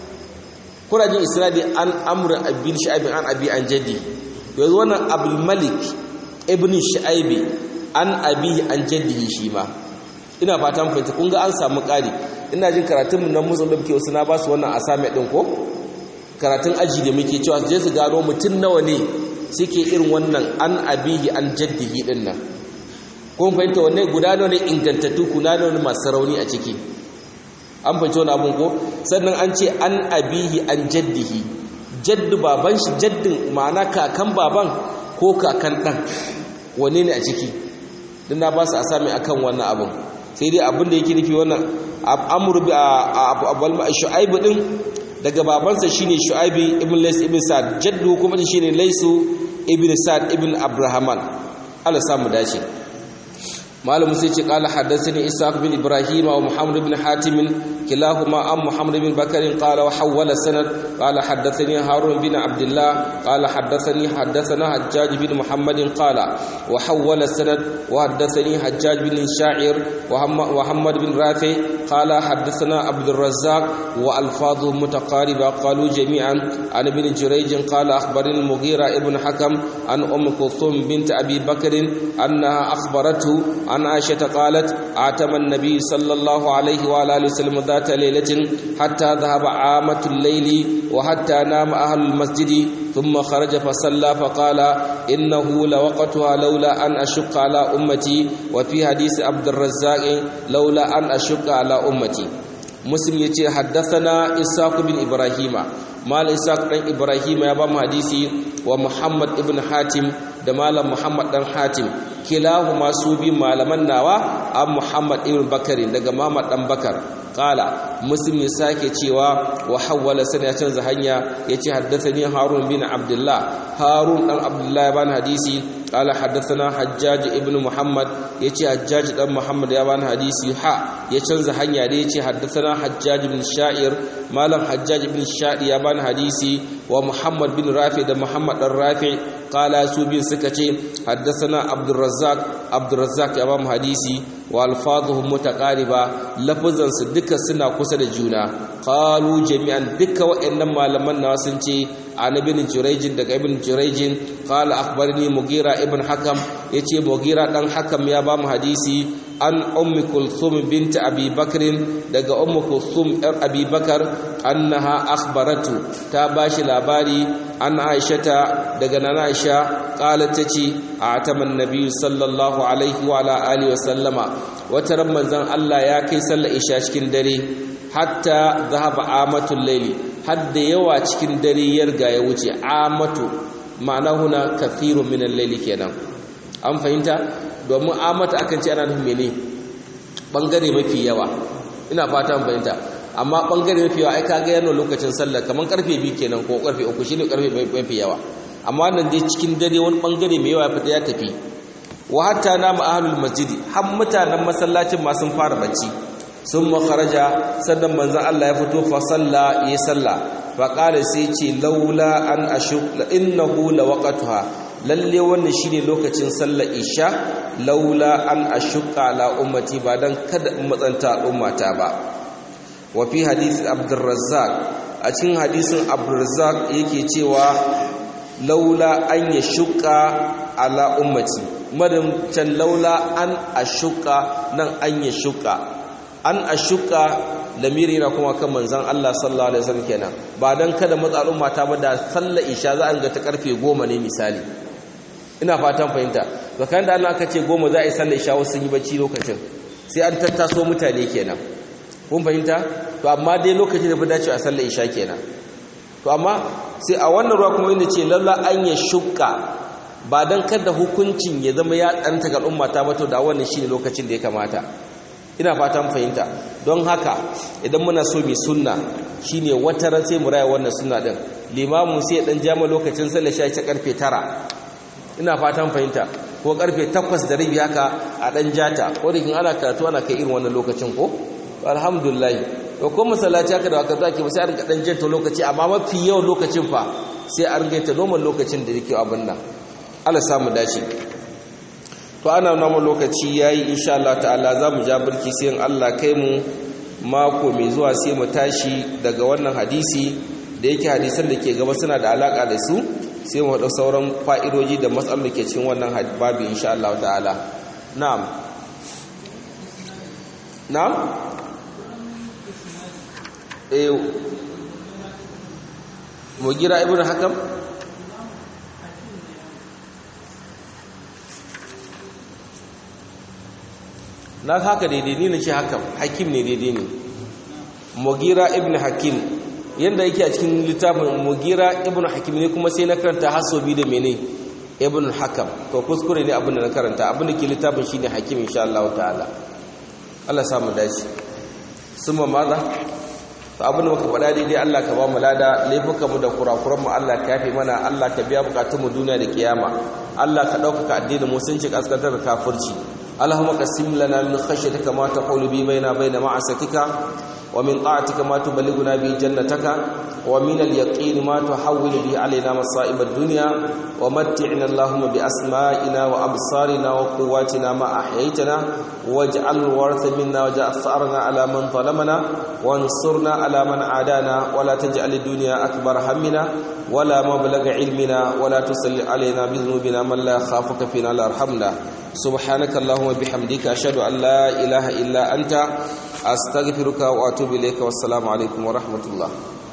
kuna jin isnadi an amr bin shu'aib an abi an jaddi yanzu wannan abdul malik ibn shu'aib an abi an jaddihi shi ma ina fatan fahimta kun ga an samu ƙari ina jin karatun mu na musul da muke wasu na ba su wannan asame din ko karatun aji da muke cewa su je su gano mutum nawa ne suke irin wannan an abihi an jaddihi din nan kun fahimta wanne guda nawa ne ingantattu kuna nawa ne masu rauni a ciki an fahimci wani abun ko sannan an ce an abihi an jaddihi jaddu baban shi jaddin ma'ana kakan baban ko kakan ɗan wane ne a ciki don na ba su asami akan wannan abun sai dai abin da yake nufi wannan amur shu'aibu din daga babansa shine shu'aibi ibn lays ibn sa'd jaddu kuma shine laysu ibn sa'd ibn abrahaman Allah samu dace malam sai ce qala haddathani ishaq bin ibrahim wa muhammad bin hatim kilahuma am muhammad bin bakr qala wa hawala sanad qala haddathani harun bin abdullah qala haddathani haddathana hajjaj bin muhammad qala wa hawala sanad wa haddathani hajjaj bin sha'ir wa muhammad bin rafi qala haddathana abd الرزاق والفاظ متقاربه قالوا جميعا عن ابن جريج قال اخبرني المغيرة ابن حكم عن ام كلثوم بنت ابي بكر انها اخبرته عن عائشة قالت اعتم النبي صلى الله عليه وعلى اله وسلم ذات ليلة حتى ذهب عامة الليل وحتى نام أهل المسجد ثم خرج فصلى فقال إنه لوقتها لولا أن أشق على أمتي وفي حديث عبد الرزاق لولا أن أشق على أمتي مسلم يتي حدثنا إساق بن إبراهيم مال إساق بن إبراهيم يا بام حديثي ومحمد ابن حاتم da malam Muhammad dan Hatim kilahuma su bi malaman nawa an Muhammad ibn Bakari daga Muhammad dan Bakar qala muslim ya sake cewa wa hawwala sana canza hanya yace haddathani Harun bin Abdullah Harun dan Abdullah ban hadisi qala haddathana Hajjaj ibn Muhammad yace Hajjaj dan Muhammad ya ban hadisi ha ya canza hanya da yace haddathana Hajjaj ibn Sha'ir malam Hajjaj ibn Sha'ir ya ban hadisi wa Muhammad bin Rafi da Muhammad dan Rafi qala su bin suka ce haddasana abdurrazzaq abdurrazzaq ya ba mu hadisi wa alfazuhum mutaqariba lafazan su duka suna kusa da juna qalu jami'an duka waɗannan malaman nawa sun ce an ibn jurayj daga ibn jurayj qala akhbarni mugira ibn hakam yace mugira dan hakam ya ba mu hadisi an ummi kulthum bint abi bakr daga ummu kulthum yar abi bakar annaha akhbaratu ta bashi labari an aishata daga nana aisha qalat tace ataman nabi sallallahu alaihi wa ala alihi wa sallama wata ran manzon Allah ya kai sallar isha cikin dare hatta zahaba amatul layli hadda yawa cikin dare ya riga ya wuce amatu ma'ana huna kathirun min al-layli kenan an fahimta domin amata akan ce ana nufin mene bangare mafi yawa ina fata an fahimta amma bangare mafi yawa ai kaga yana lokacin sallah kaman karfe 2 kenan ko karfe 3 shine karfe mafi yawa amma nan dai cikin dare wani bangare mai yawa ya tafi wa hatta nama ahlul masjidi har mutanen masallacin ma sun fara bacci sun makaraja sannan manzon Allah ya fito fa salla ya salla fa qala sai ce laula an ashuk innahu lawaqatuha lalle wannan shine lokacin sallar isha laula an ashqa ala ummati ba dan kada in matsanta ummata ba wa fi hadith abdurrazzaq a cikin hadisin abdurrazzaq yake cewa laula an yashqa ala ummati madan can laula an ashqa nan an yashqa an ashuka lamiri na kuma kan manzon Allah sallallahu alaihi wasallam kenan ba dan kada matsa al'umma ta ba da sallar isha za a ga ta karfe 10 ne misali ina fatan fahimta zakan da Allah aka ce 10 za a yi sallar isha wasu yi bacci lokacin sai an tattaso mutane kenan kun fahimta to amma dai lokacin da fi dace a sallar isha kenan to amma sai a wannan ruwa kuma inda ce lalla an ya shukka ba don kada hukuncin ya zama ya ɗanta ga al'umma ta bato da wannan shi ne lokacin da ya kamata ina fatan fahimta don haka idan muna so mai sunna shi ne wata ran sai mu raya wannan sunna ɗin limamin sai ɗan jama lokacin sallar sha ta karfe tara ina fatan fahimta ko karfe takwas da rabi haka a ɗan jata ko da kin ana karatu ana kai irin wannan lokacin ko alhamdulillah to ko masallaci haka da haka zaki ba sai a rinka ɗan janta lokaci amma mafi yawan lokacin fa sai a rinka ta normal lokacin da yake abin nan Allah samu dace to ana nuna lokaci yayi insha Allah ta'ala zamu ja burki sai in Allah kai mu mako mai zuwa sai mu tashi daga wannan hadisi da yake hadisan da ke gaba suna da alaka da su sai mu haɗa sauran fa'idoji da matsalar da ke cikin wannan babu insha Allah ta'ala na'am na'am eh mugira ibnu hakam na haka daidai ni na ce haka hakim ne daidai ne mugira ibn hakim yadda yake a cikin littafin mugira ibn hakim ne kuma sai na karanta hasobi da mene ibn hakam to kuskure ne abin da na karanta abin da ke littafin shine hakim insha Allah ta'ala Allah samu dace summa maza to abin da muka faɗa daidai Allah ka ba mu lada laifukan mu da kurakuran mu Allah ka yafe mana Allah ka biya bukatun mu duniya da kiyama Allah ka ɗaukaka addinin musulunci kaskantar da kafirci اللهم قسم لنا من خشيتك ما تحول به بيننا بين معصيتك ومن طاعتك ما تبلغنا به جنتك ومن اليقين ما تحول به علينا مصائب الدنيا ومتعنا اللهم بأسمائنا وأبصارنا وقواتنا ما أحييتنا واجعل الورث منا واجعل ثأرنا على من ظلمنا وانصرنا على من عادانا ولا تجعل الدنيا أكبر همنا ولا مبلغ علمنا ولا تسل علينا بذنوبنا من لا يخافك فينا لا يرحمنا سبحانك اللهم وبحمدك أشهد أن لا إله إلا أنت أستغفرك وأتوب إليك والسلام عليكم ورحمة الله